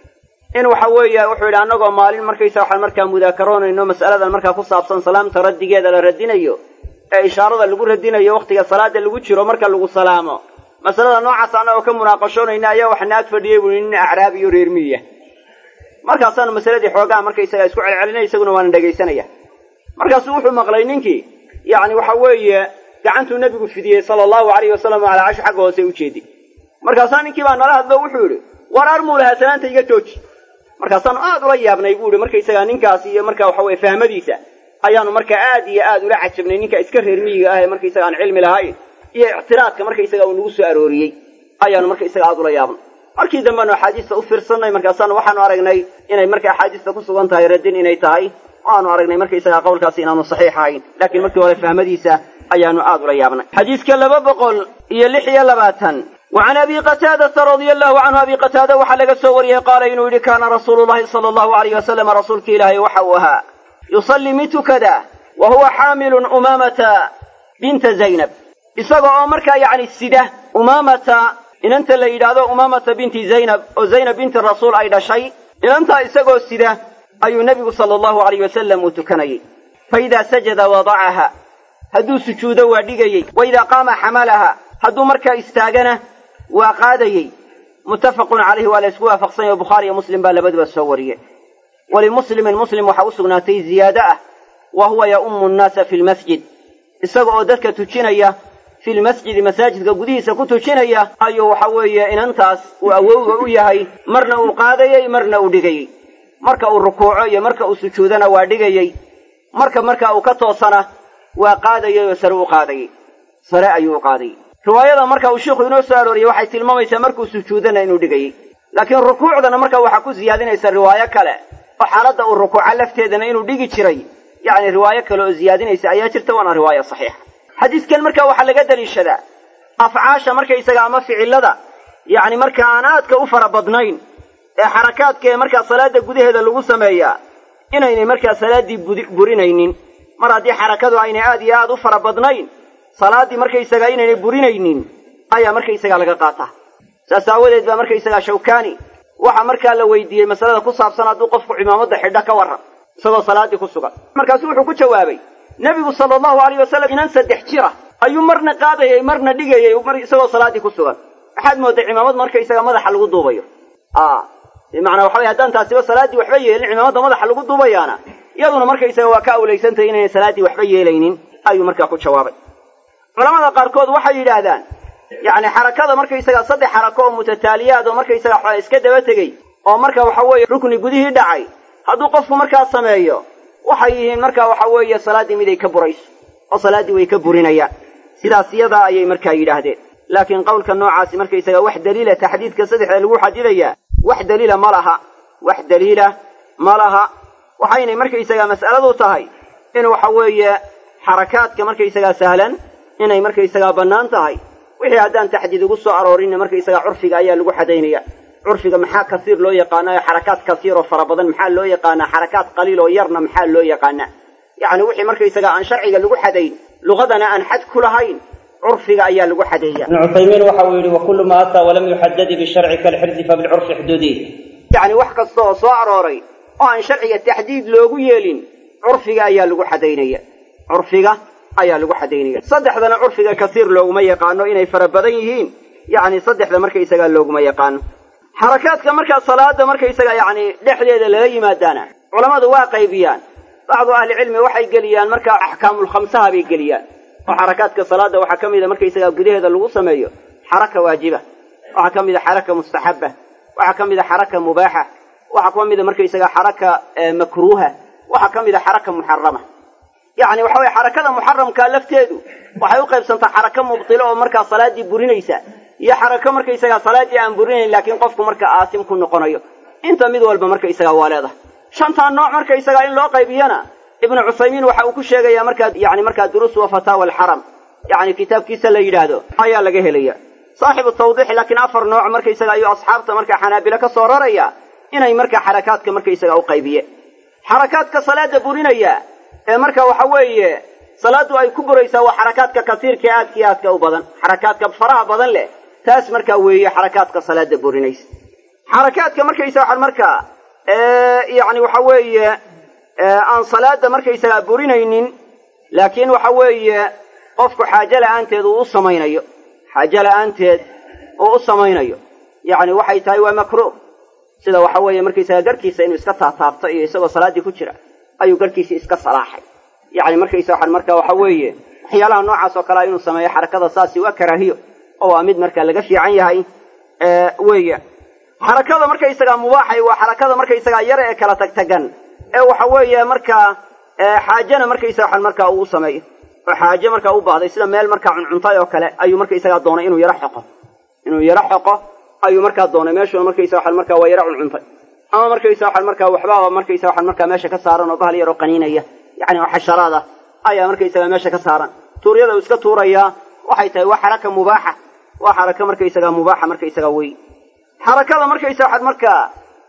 in waxa weeye wuxuu yidhi annagoo maalin markaysa waxaan markaa mudaakaroonayno mas'aladan markaa ku saabsan salaamta raddigeeda la radinayo ee ishaarada lagu radinayo wakhtiga salaada lagu jiro marka lagu salaamo masalada noocaas annagoo ka munaaqashoonayna ayaa waxna ag fadhiyey buu nin acraabi iyo reer miya markaasaanu masaladii xoogaha markaysaga isku celcelinay isaguna waana dhegaysanaya markaasuu wuxuu maqlay ninkii yacni waxa weeye gacantuu nebigu fidiyey sala allahu alayhi wasalam calaa cashi xagga hoose ujeedi markaasaa ninkii baa nala hadlo wuxuu yidhi war armuu lahaa salaanta iga jooji markaasaanu aad ula yaabnay buu ihi markaysagaa ninkaas iyo marka waxa weye fahmadiisa ayaanu markaa aad iyo aad ula cajabnay ninka iska reer miyiga ah ee markaysaga aan cilmi lahayn iyo ictiraadka markaysaga uu nagu soo arooriyey ayaanu markaysaga aad ula yaabnay markii dambeanu axaadiista u fiirsannay markaasaanu waxaanu aragnay inay marka axaadiista ku sugan tahay radin inay tahay oo aanu aragnay markaysaga qowlkaasi inaanu saxiix ahayn laakiin markii hore fahmadiisa ayaanu aad ula yaabnay xadiiska laba boqol iyo lix iyo labaatan وعن أبي قتادة رضي الله عنه أبي قتادة وحلق سوري قال إنه إذا كان رسول الله صلى الله عليه وسلم رسولك إلهي وحوها يصلي مت كذا وهو حامل أمامة بنت زينب إساق أمرك يعني السدة أمامة إن أنت اللي إذا أمامة بنت زينب أو زينب بنت الرسول أيضا شيء إن أنت إساق السدة أي النبي صلى الله عليه وسلم متكني فإذا سجد وضعها هدو سجود ودقي وإذا قام حملها هدو مركا استاغنه waa qaadayey muttafaqun calayhi waa la isku waafaqsan yahe bukhaari iyo muslim baa labaduba soo wariyey walimuslimin muslim waxaa u sugnaatay ziyaado ah wa huwa ya'ummu nnaasa fi lmasjid isaga oo dadka tujinaya fi lmasjidi masaajidka gudihiisa ku tujinaya ayuu waxa weeye inantaas uu awowga u yahay marna uu qaadayey marna uu dhigayey marka uu rukuuco iyo marka uu sujuudana waa dhigayey marka marka uu ka toosana waa qaadayey oo sare u qaadayey sare ayuu u qaadayey riwaayada marka uu sheikhu inoo soo arooriyey waxay tilmaamaysaa markuu sujuudana inuu dhigayey laakiin rukuucdana marka waxaa ku siyaadinaysa riwaayo kale oo xaaladda uu rukuuco lafteedana inuu dhigi jiray yacni riwaayo kale oo siyaadinaysa ayaa jirta waana riwaayo saxiixa xadiiskan marka waxaa laga daliishadaa afcaasha markaysaga ama ficilada yacni marka aan aadka u fara badnayn ee xarakaadka ee markaa salaada gudaheeda lagu sameeyaa inaynay markaa salaaddii burinaynin mar haddii xarakadu aynay aad iyo aad u fara badnayn salaaddii markaysagaa inaynay burinaynin ayaa markaysagaa laga qaataa saas aawadeed baa markaysagaa shawkaani waxaa markaa la weydiiyey masalada ku saabsan hadduu qofku cimaamadda xidho ka warran isagoo salaaddii ku sugan markaasu wuxuu ku jawaabay nebigu sala allahu alayh wasalam inan saddex jira ayuu marna qaadayay marna dhigayay isagoo salaaddii ku sugan waxaad moodday cimaamad markaysaga madaxa lagu duubayo a bimacnaa waxa weye haddaan taasiba salaaddii waxba yeelin cimaamadda madaxa lagu duubayaana iyaduna markaysaga waa ka awlaysantahay inaynay salaaddii waxba yeelaynin ayuu markaa ku jawaabay culamada qaarkood waxay yidhaahdaan yacni xarakada markaysaga saddex xarako oo mutataaliyaad oo markaysaga xola iska daba tegey oo marka waxa weeye rukni gudihii dhacay hadduu qofku markaa sameeyo waxay yihiin marka waxa weeye salaaddii mid ay ka burayso oo salaaddii way ka burinayaan sidaas iyadaa ayay markaa yidhaahdeen laakiin qowlka noocaasi markaysaga wax daliila taxdiidka saddexda lagu xadidayaa wax daliila ma laha wax daliila ma laha waxaynay markaysaga mas'aladu tahay in waxa weeye xarakaadka markaysagaa sahlan inay markaysagaa bannaan tahay wixii haddaan taxdiid ugu soo aroorinna markaysagaa curfiga ayaa lagu xadaynaya curfiga maxaa kasiir loo yaqaana ee xarakaad kasiir oo fara badan maxaa loo yaqaanaa xarakaad qaliil oo yarna maxaa loo yaqaanaa yacni wixii markaysagaa aan sharciga lagu xadayn luqadana aan xad ku lahayn curfiga ayaa lagu xadeeya ibnu cuthaymiin waxa uu yidhi wakulu ma ataa walam yuxadadi bisharci kalxirzi fabilcurfi xuduudi yacni wax kasta oo soo arooray oo aan sharciga taxdiid loogu yeelin curfiga ayaa lagu xadaynaya curfiga ayaa lagu xadaynaya saddexdana curfiga kasiir looguma yaqaano inay fara badan yihiin yacni saddexda markaysagaa looguma yaqaano xarakaadka markaa salaada markaysaga yacni dhexdeeda lala yimaadaana culammadu waa qaybiyaan bacdu ahlicilmi waxay geliyaan markaa axkaamulkhamsaha bay geliyaan oo xarakaadka salaada waxaa ka mida markaysagaa gudaheeda lagu sameeyo xaraka waajiba waxaa ka mida xaraka mustaxaba waxaa ka mida xaraka mubaaxa waxaa ka mida markaysagaa xaraka makruuha waxaa ka mida xaraka muxarama yacni waxa weye xarakada muxaramkaa lafteedu waxay u qaybsantaa xaraka mubtilo oo markaa salaaddii burinaysa iyo xarako markaysagaa salaaddii aan burinayn laakiin qofku markaa aasim ku noqonayo inta mid walba markaysagaa waa leedahay shantaa nooc markaysagaa in loo qaybiyana ibnu cuthaymiin waxa uu ku sheegayaa markaa yani markaa duruus wa fataawa alxaram yacni kitaabkiisa la yidhaahdo ayaa laga helaya saaxibu tawdiix laakiin afar nooc markaysaga ayuu asxaabta markaa xanaabilo ka soo raraya inay markaa xarakaadka markaysaga u qaybiye xarakaadka salaada burinaya ee marka waxa weeye salaaddu ay ku buraysaa waa xarakaadka kasiirka ee aadka iyo aadka u badan xarakaadka faraha badan leh taas markaa weeye xarakaadka salaada burinaysa xarakaadka markaysa waxaan markaa yacni waxa weeye aan salaada markaysagaa burinaynin laakiin waxa weeye qofku xaajo la'aanteed uu u samaynayo xaajo la'aanteed uu u samaynayo yacni waxay tahay waa makruuh sida waxa weeye markaysaga garhkiisa inuu iska taataabto iyo isagoo salaaddii ku jira ayuu garhkiisii iska salaaxay yacni markaysa waxaan marka waxa weeye waxyaalaha noocaas oo kalea inuu sameeyo xarakada saasi waa karaahiyo oo waa mid marka laga fiican yahay weeya xarakada markaysagaa mubaaxay waa xarakada markaysagaa yar ee kala tagtagan ee waxa weeye markaa xaajana markaysaga waxaan markaa uu sameeyo oo xaaje markaa u baahday sida meel markaa cuncuntay oo kale ayuu markaysagaa doonay inuu yaro xoqo inuu yaro xoqo ayuu markaa doonay meeshuuna markaysa waxaan markaa waa yaro cuncuntay ama markaysa waxaan markaa waxbaaba markaysa waxaan markaa meesha ka saaran oo bahal yaroo qaniinaya yacni oo xasharaad ah ayaa markaysagaa meesha ka saaran tuuryada uu iska tuurayaa waxay tahay waa xaraka mubaaxa waa xaraka markaysagaa mubaaxa markaysagaa wey xarakada markaysa waxaad markaa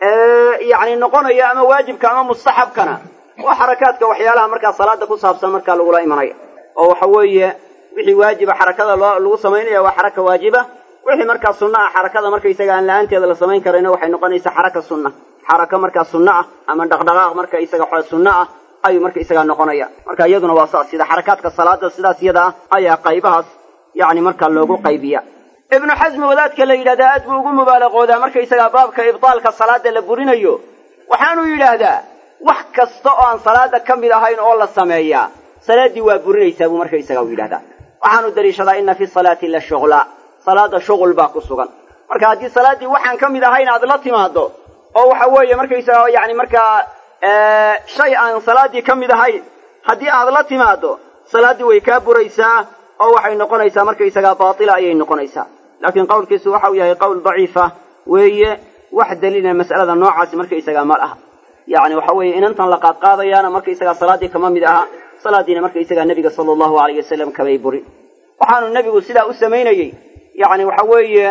yacni noqonaya ama waajibka ama mustaxabkana waa xarakaadka waxyaalaha markaa salaada ku saabsan markaa lagula imanaya oo waxa weeye wixii waajiba xarakada loo lagu samaynaya waa xaraka waajiba wixii markaa sunna ah xarakada markaysaga aan la-aanteeda la samayn karayna waxay noqonaysaa xaraka sunna xaraka markaa sunna ah ama dhaqdhaqaaq marka isaga xo sunna ah ayuu markaysagaa noqonaya marka iyaduna waa saas sida xarakaadka salaada sidaas iyada ah ayaa qaybahaas yacni markaa loogu qaybiya ibnu xasmi wadaadka la yidhahdaa aad buu ugu mubaalaqoodaa markaysagaa baabka ibdaalka salaada la burinayo waxaanuu yidhaahdaa wax kasta oo aan salaada ka mid ahayn oo la sameeyaa salaaddii waa burinaysaa buu markaysaga u yidhahdaa waxaanu daliishadaa inna fi salaati la shuqla salaada shuqul baa ku sugan marka haddii salaaddii waxaan ka mid ahayn aad la timaado oo waxa weeye markaysaga yani markaa shay aan salaaddii ka mid ahayn haddii aad la timaado salaaddii way kaa buraysaa oo waxay noqonaysaa markaysagaa baatila ayay noqonaysaa laakiin qowlkiisu waxau yahay qowl daciifa weeye wax daliila mas'alada noocaasi markaysagaa ma laha yacni waxa weeye inantan la qaadqaadayaana markaysagaa salaaddii kama mid aha salaaddiina markaysagaa nebiga sala allahu alayh wasalam kamay burin waxaanu nebigu sidaa u samaynayey yacni waxa weeye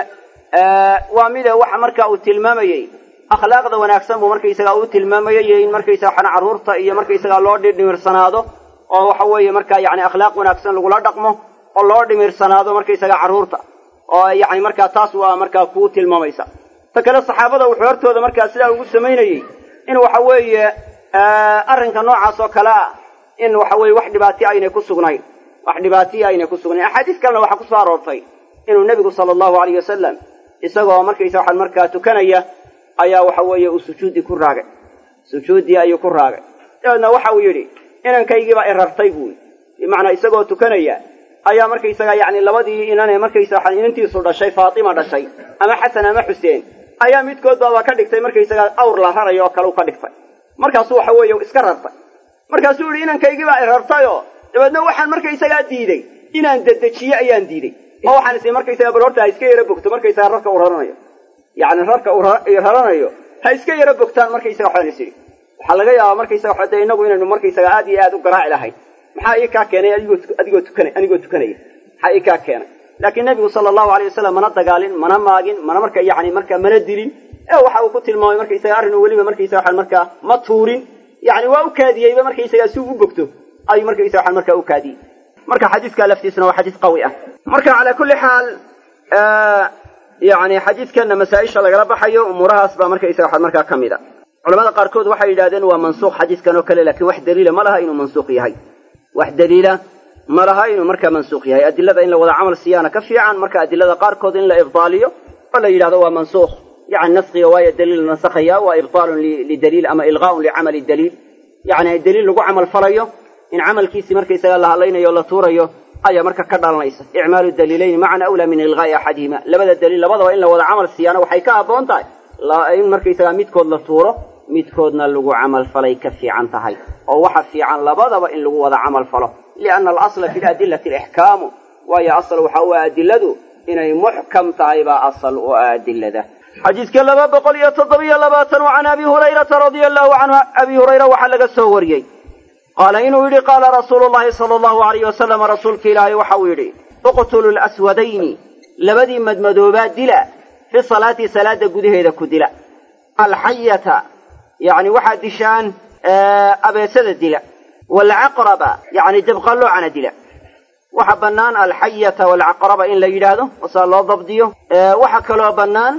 waa mida waxa marka uu tilmaamayey akhlaaqda wanaagsan buu markaysagaa u tilmaamayay iyo in markaysaga waxana carruurta iyo markaysagaa loo dhimirsanaado oo waxa weeye markaa yacni akhlaaq wanaagsan lagula dhaqmo oo loo dhimirsanaado markaysagaa carruurta oo yacni markaa taas waa markaa kuu tilmaamaysa ta kale saxaabada wuxuu hortooda markaa sidaa ugu samaynayey in waxa weeye arrinka noocaas oo kale ah in waxa weeye wax dhibaatiya aynay ku sugnayn wax dhibaatiya aynay ku sugnayn axaadiis kalena waxaa kusoo aroortay inuu nebigu sala allahu alayh wasalam isagoo markaysa waxaan markaa tukanaya ayaa waxa weeye uu sujuuddii ku raagay sujuuddii ayuu ku raagay dabeedna waxa uu yidhi inankaygiibaa irartay buu bimacnaa isagoo tukanaya ayaa markaysaga yacni labadii inane markaysa waxaan inantiisu dhashay faatima dhashay ama xasan ama xuseen ayaa midkood baaba ka dhigtay markaysaga awr la rarayo oo kale u ka dhigtay markaasuu waxa weeye iska rartay markaasuu yihi inankaygiibaa irartayoo dabeedna waxaan markaysagaa diiday inaan dedejiye ayaan diiday oo waxaan is markaysaga bal horta ha iska yaro bogto markaysaga rarka uu raranayo yacni rarka uu raranayo ha iska yaro bogtaan markaysaga waxaan is idhi waxaa laga yaabaa markaysaga waxa dee innagu inaynu markaysaga aad iyo aad u garaaci lahayn maxaa ii kaa keenay adigoo adigoo tukana anigoo tukanaya maxaa ii kaa keenay laakiin nebigu sala allahu alay wasalam mana dagaalin mana maagin mana marka yacni marka mana dilin ee waxa uu ku tilmaamay markaysaga arrin uu weliba markaysaga waxaan markaa ma tuurin yacni waa u kaadiyeyba markaysaga si uu u bogto ayuu markaysaga waxaan markaa u kaadiyey marka xadiiska laftiisuna waa xadiis qawi ah marka calaa kulli xaal yani xadiidkanna masaa-isha lagala baxayo umuurahaas baa markaysaga waxaa markaa ka mid a culamada qaarkood waxay yidhahdeen waa mansuuq xadiiskan oo kale lakin wax daliila ma laha inuu mansuuq yahay wax daliila ma laha inuu markaa mansuuq yahay adilada in la wada camal siiyaana ka fiican marka adilada qaarkood in la ibdaaliyo oo la yidhahdo waa mansuuq yani naskiga waayo daliil nasakhaya waa ibdaalun lidaliil ama ilqaaun licamali daliil yani daliil lagu camal falayo in camalkiisii markaysaga la hadlaynayo o la tuurayo ayaa marka ka dhalanaysa icmaalu daliilayni macan awlaa min ilqaa'i axadihima labada daliil labadaba in la wada camal siiyaana waxay ka habboon tahay in markaysaga midkood la tuuro midkoodna lagu camal falay ka fiican tahay oo waxa fiican labadaba in lagu wada camal falo lianna alasla fi ladillati alixkaamu waayo asal waxa u ah adiladu inay muxkam tahay baa asal u ah adilada xadiidka laba boqol iyo toddobiyo labaatan can abi hurayrata radia allahu canhu abi hurayra waxaa laga soo wariyey qaala inuu yidhi qaala rasuulu llahi sala allahu alayh wasalam rasuulka ilaahay waxa uu yidhi uqtulu laswadayni labadii madmadoobaa dila fi salaati salaada gudaheeda ku dila alxayata yani waxaad dishaan abeesada dila waalcaqraba yani debqalloocana dila waxa bannaan alxayata waalcaqraba in la yidhaahdo wasaa loo dabdiyo waxa kaloo bannaan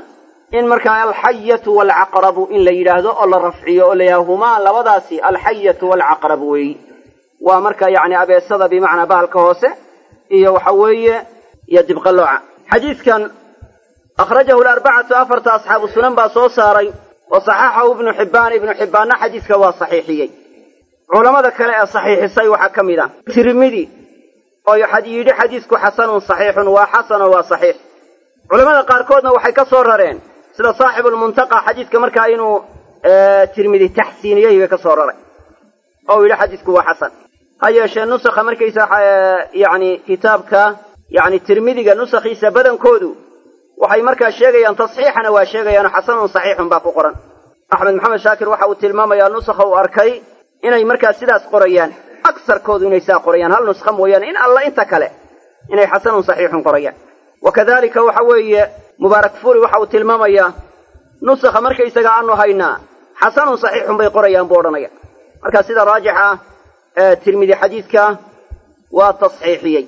in markaa alxayatu waalcaqrabu in la yidhaahdo oo la rafciyo oo la yidhahdo humaa labadaasi alxayatu waalcaqrabu weeyi waa marka yacni abeesada bimacnaa bahalka hoose iyo waxa weeye iyo dibqalooca xadiidkan akhrajahu larbacatu afarta asxaabu sunan baa soo saaray wa saxaxahu ibnu xibbaan ibnu xibbaanna xadiidka waa saxiixiyey culammada kale ee saxiixisay waxaa ka mid ah tirmidi oo yidhi xadiisku xasanun saxiixun waa xasanoo waa saxiix culamada qaarkoodna waxay ka soo rareen sida saaxibulmuntaqa xadiidka markaa inuu tirmidi taxsiiniyey bay ka soo raray oo yidhi xadiisku waa xasan ha yeeshee nusakha markaysa yani kitaabka yani tirmidiga nusakhiisa badankoodu waxay markaa sheegayaan tasxiixana waa sheegayaanoo xasanun saxiixun baa ku qoran axmed maxamed shaakir waxa uu tilmaamayaa nusakha uu arkay inay markaa sidaas qorayaan agsarkoodu inay saa qorayaan hal nuskha mooyaane in alla inta kale inay xasanun saxiixun qorayaan wa kadalika waxa weeye mubaarak furi waxa uu tilmaamayaa nusakha markaysaga aanu haynaa xasanun saxiixun bay qorayaan buu odhanaya marka sida raajixa ee tirmidi xadiidka waa tasxiixiyey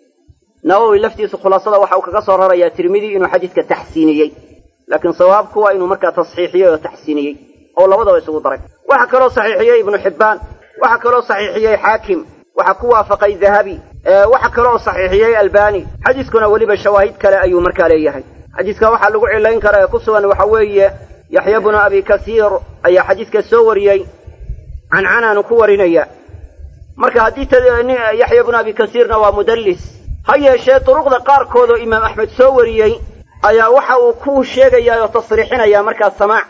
nawowi laftiisu khulaasada waxa uu kaga soo rarayaa tirmidi inuu xadiidka taxsiiniyey laakiin sawaabku waa inuu markaa tasxiixiyey oo taxsiiniyey oo labadaba isugu daray waxaa kaloo saxiixiyey ibnu xibbaan waxaa kaloo saxiixiyey xaakim waxaa ku waafaqay dahabi waxaa kaloo saxiixiyey albani xadiiskuna weliba shawaahid kale ayuu markaa leeyahay xadiiska waxaa lagu cilayn karaa ee ku sugan waxa weeye yaxya bnu abi kasiir ayaa xadiiska soo wariyey cancanaanu ku warinaya marka haddii yaxya bnu abi kasiirna waa mudallis ha yeeshee duruqda qaarkood oo imaam axmed soo wariyey ayaa waxa uu ku sheegayaa oo tasriixinaya markaa samaac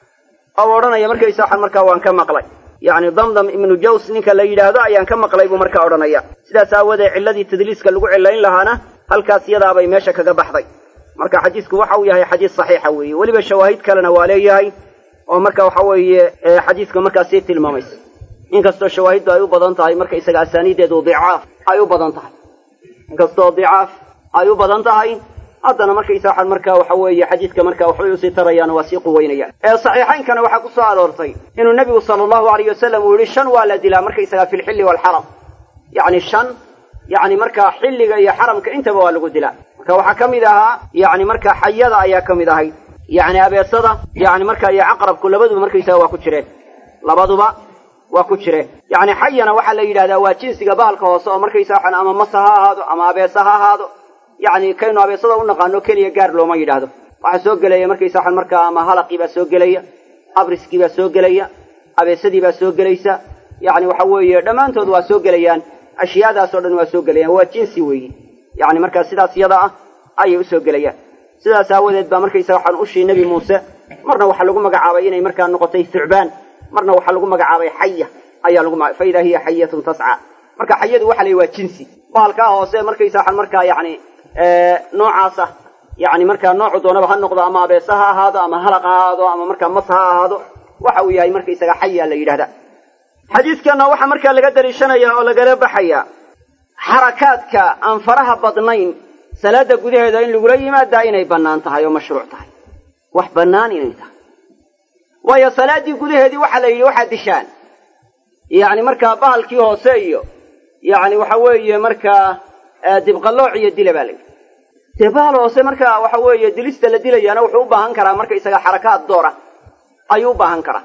oo odhanaya markaysa waxaan markaa waan ka maqlay yacni damdam ibnu jaws ninka la yidhaahdo ayaan ka maqlay buu markaa odhanaya sidaas aawoodee cilladii tadliiska lagu cillayn lahaana halkaas iyadaabay meesha kaga baxday marka xadiisku waxa uu yahay xadiis saxiixa weeye weliba shawaahid kalena waa leeyahay oo marka waxa weeye xadiiska markaa sii tilmaamaysa inkastoo shawaahiddu ay u badan tahay markaysaga asaaniideedu dicaaf ay u badan tahay inkastoo dicaaf ay u badan tahay haddana markaysa waxaan markaa waxa weeye xadiidka markaa waxbay usii tarayaan waa sii quweynayaan ee saxiixaynkana waxaa ku soo aroortay inuu nebigu sala allahu alayh wasalam uu yihi shan waa la dilaa markaysagaa fi lxilli waalxaram yacni shan yacni markaa xilliga iyo xaramka intaba waa lagu dilaa marka waxaa ka mid ahaa yacni markaa xayada ayaa ka mid ahayd yacni abeesada yacni markaa iyo caqrabku labaduba markaysaga waa ku jireen labaduba waa ku jireen yacni xayana waxaa la yidhahdaa waa jinsiga bahalka hoose oo markaysa waxaan ama masa ha ahaado ama abeesa ha ahaado yacni kaynu abeesada u naqaano keliya gaar looma yidhaahdo waxaa soo gelaya markaysa waxaan markaa ama halaqii baa soo gelaya abriskii baa soo gelaya abeesadii baa soo gelaysa yacni waxa weeye dhammaantood waa soo gelayaan ashyaadaas oo dhan waa soo gelayaan waa jinsi weeye yacni markaa sidaas iyada ah ayay usoo gelayaan sidaas aawadeed baa markaysa waxaan ushii nebi muuse marna waxaa lagu magacaabay inay markaa noqotay thucbaan marna waxaa lagu magacaabay xaya ayaa lagu fa idaa hiya xayatun tasca marka xayadu waxa la yidhi waa jinsi bahalkaa hoose markaysa waxaan markaa yacni noocaas ah yacni markaa noocu doonaba ha noqdo ama abeesa ha ahaado ama halaq ha ahaado ama markaa mas ha ahaado waxa uu yahay markaysaga xayaa la yidhahda xadiidkanna waxaa markaa laga daliishanaya oo lagala baxaya xarakaadka aan faraha badnayn salaada gudaheeda in lagula yimaadaa inay bannaan tahay oo mashruuc tahay wax bannaan inay tahay waayo salaaddii gudaheedii waxaa la yidhi waxaad dishaan yacni markaa bahalkii hoose iyo yacni waxa weeye markaa dibqallooc iyo dila baa la yidhi dee bahal hoose markaa waxa weeye dilista la dilayaana wuxuu u baahan karaa markaysaga xarakaad doora ayuu u baahan karaa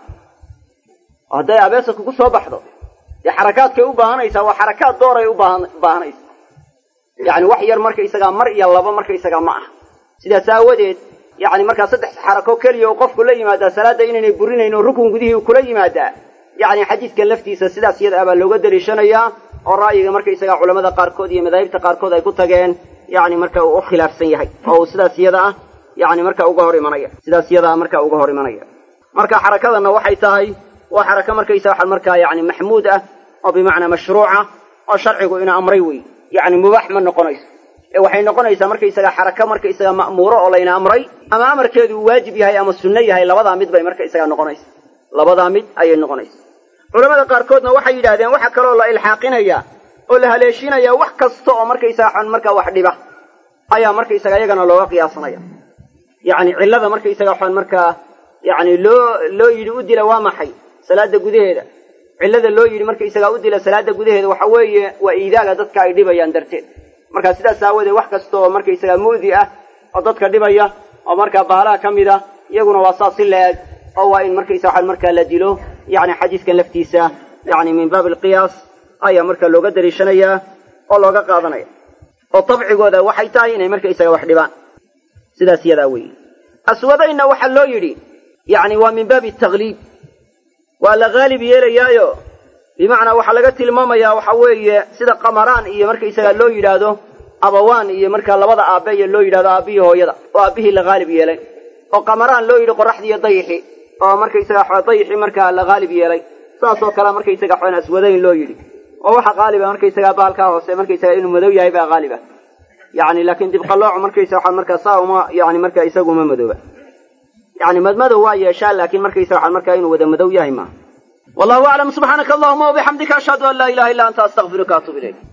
oo hadday abeesa kugu soo baxdo dee xarakaadkay u baahanaysaa waa xarakaad dooray ubaahan baahanaysa yacni wax yar markaysagaa mar iyo laba markaysagaa ma aha sidaas aawadeed yacni markaa saddex xarako keliya uu qofku la yimaadaa salaadda inaynay burinayn oo rukun gudihii uu kula yimaadaa yacni xadiidkan laftiisa sidaas iyada abaa looga daliishanayaa oo ra'yiga markaysagaa culamada qaarkood iyo madaahibta qaarkood ay ku tageen yacni marka uu u khilaafsan yahay oo uu sidaas iyada ah yacni marka uga hor imanaya sidaas iyada ah marka uga hor imanaya marka xarakadanna waxay tahay waa xarako markaysa waxaa markaa yacni maxmuud ah oo bimacnaa mashruuca oo sharcigu ina amray wey yacni mubaax ma noqonayso ee waxay noqonaysaa markaysaga xarako markaysaga ma'muuro oo layna amray ama amarkeedu uu waajib yahay ama sunno yahay labadaa mid bay markaysaga noqonaysa labadaa mid ayay noqonaysa culamada qaarkoodna waxay yidhahdeen waxa kaloo la ilxaaqinaya oo la haleeshinaya wax kasta oo markaysaga xon markaa wax dhiba ayaa markaysaga iyagana looga qiyaasanaya yacni cillada markaysaga xon markaa yacni loo loo yidhi u dila waa maxay salaada gudaheeda cillada loo yidhi markaysagaa u dila salaada gudaheeda waxa weeye waa iidaaga dadka ay dhibayaan darteed marka sidaas aawoodee wax kasta oo markaysagaa mu'di ah oo dadka dhibaya oo markaa baalaha ka mid ah iyaguna waa saas si la-eg oo waa in markaysa waxaan markaa la dilo yani xadiiskan laftiisa yani min baab alqiyaas ayaa marka looga daliishanayaa oo looga qaadanaya oo dabcigooda waxay tahay inay markaysaga wax dhibaan sidaas yadaa weeye aswadaynna waxaa loo yidhi yani waa min baabi takhliib waa la haalib yeelayaayo bimacnaa waxaa laga tilmaamayaa waxa weeye sida qamaraan iyo markaysaga loo yidhaahdo abawaan iyo markaa labada aabbe iyo loo yidhahdo aabbihii hooyada oo aabbihii la haalib yeelay oo qamaraan loo yidhi qoraxdii iyo dayixi oo markaysaga dayixii markaa la haalib yeelay saasoo kale markaysaga xn aswadayn loo yidhi oo waxa qaaliba markaysaga bahalkaa hoose markaysaga inuu madow yahay baa qaaliba yani laakiin dibqaloocu markaysa waxaa markaa saa uma yani markaa isagu uma madooba yani madmadow waa yeeshaa laakiin markaysa waxaa markaa inuu wada madow yahay maaha wallahu aclam subxaanaka allahuma wabixamdika ashhadu an laa ilaha illa anta astaqfiruka atub ilayk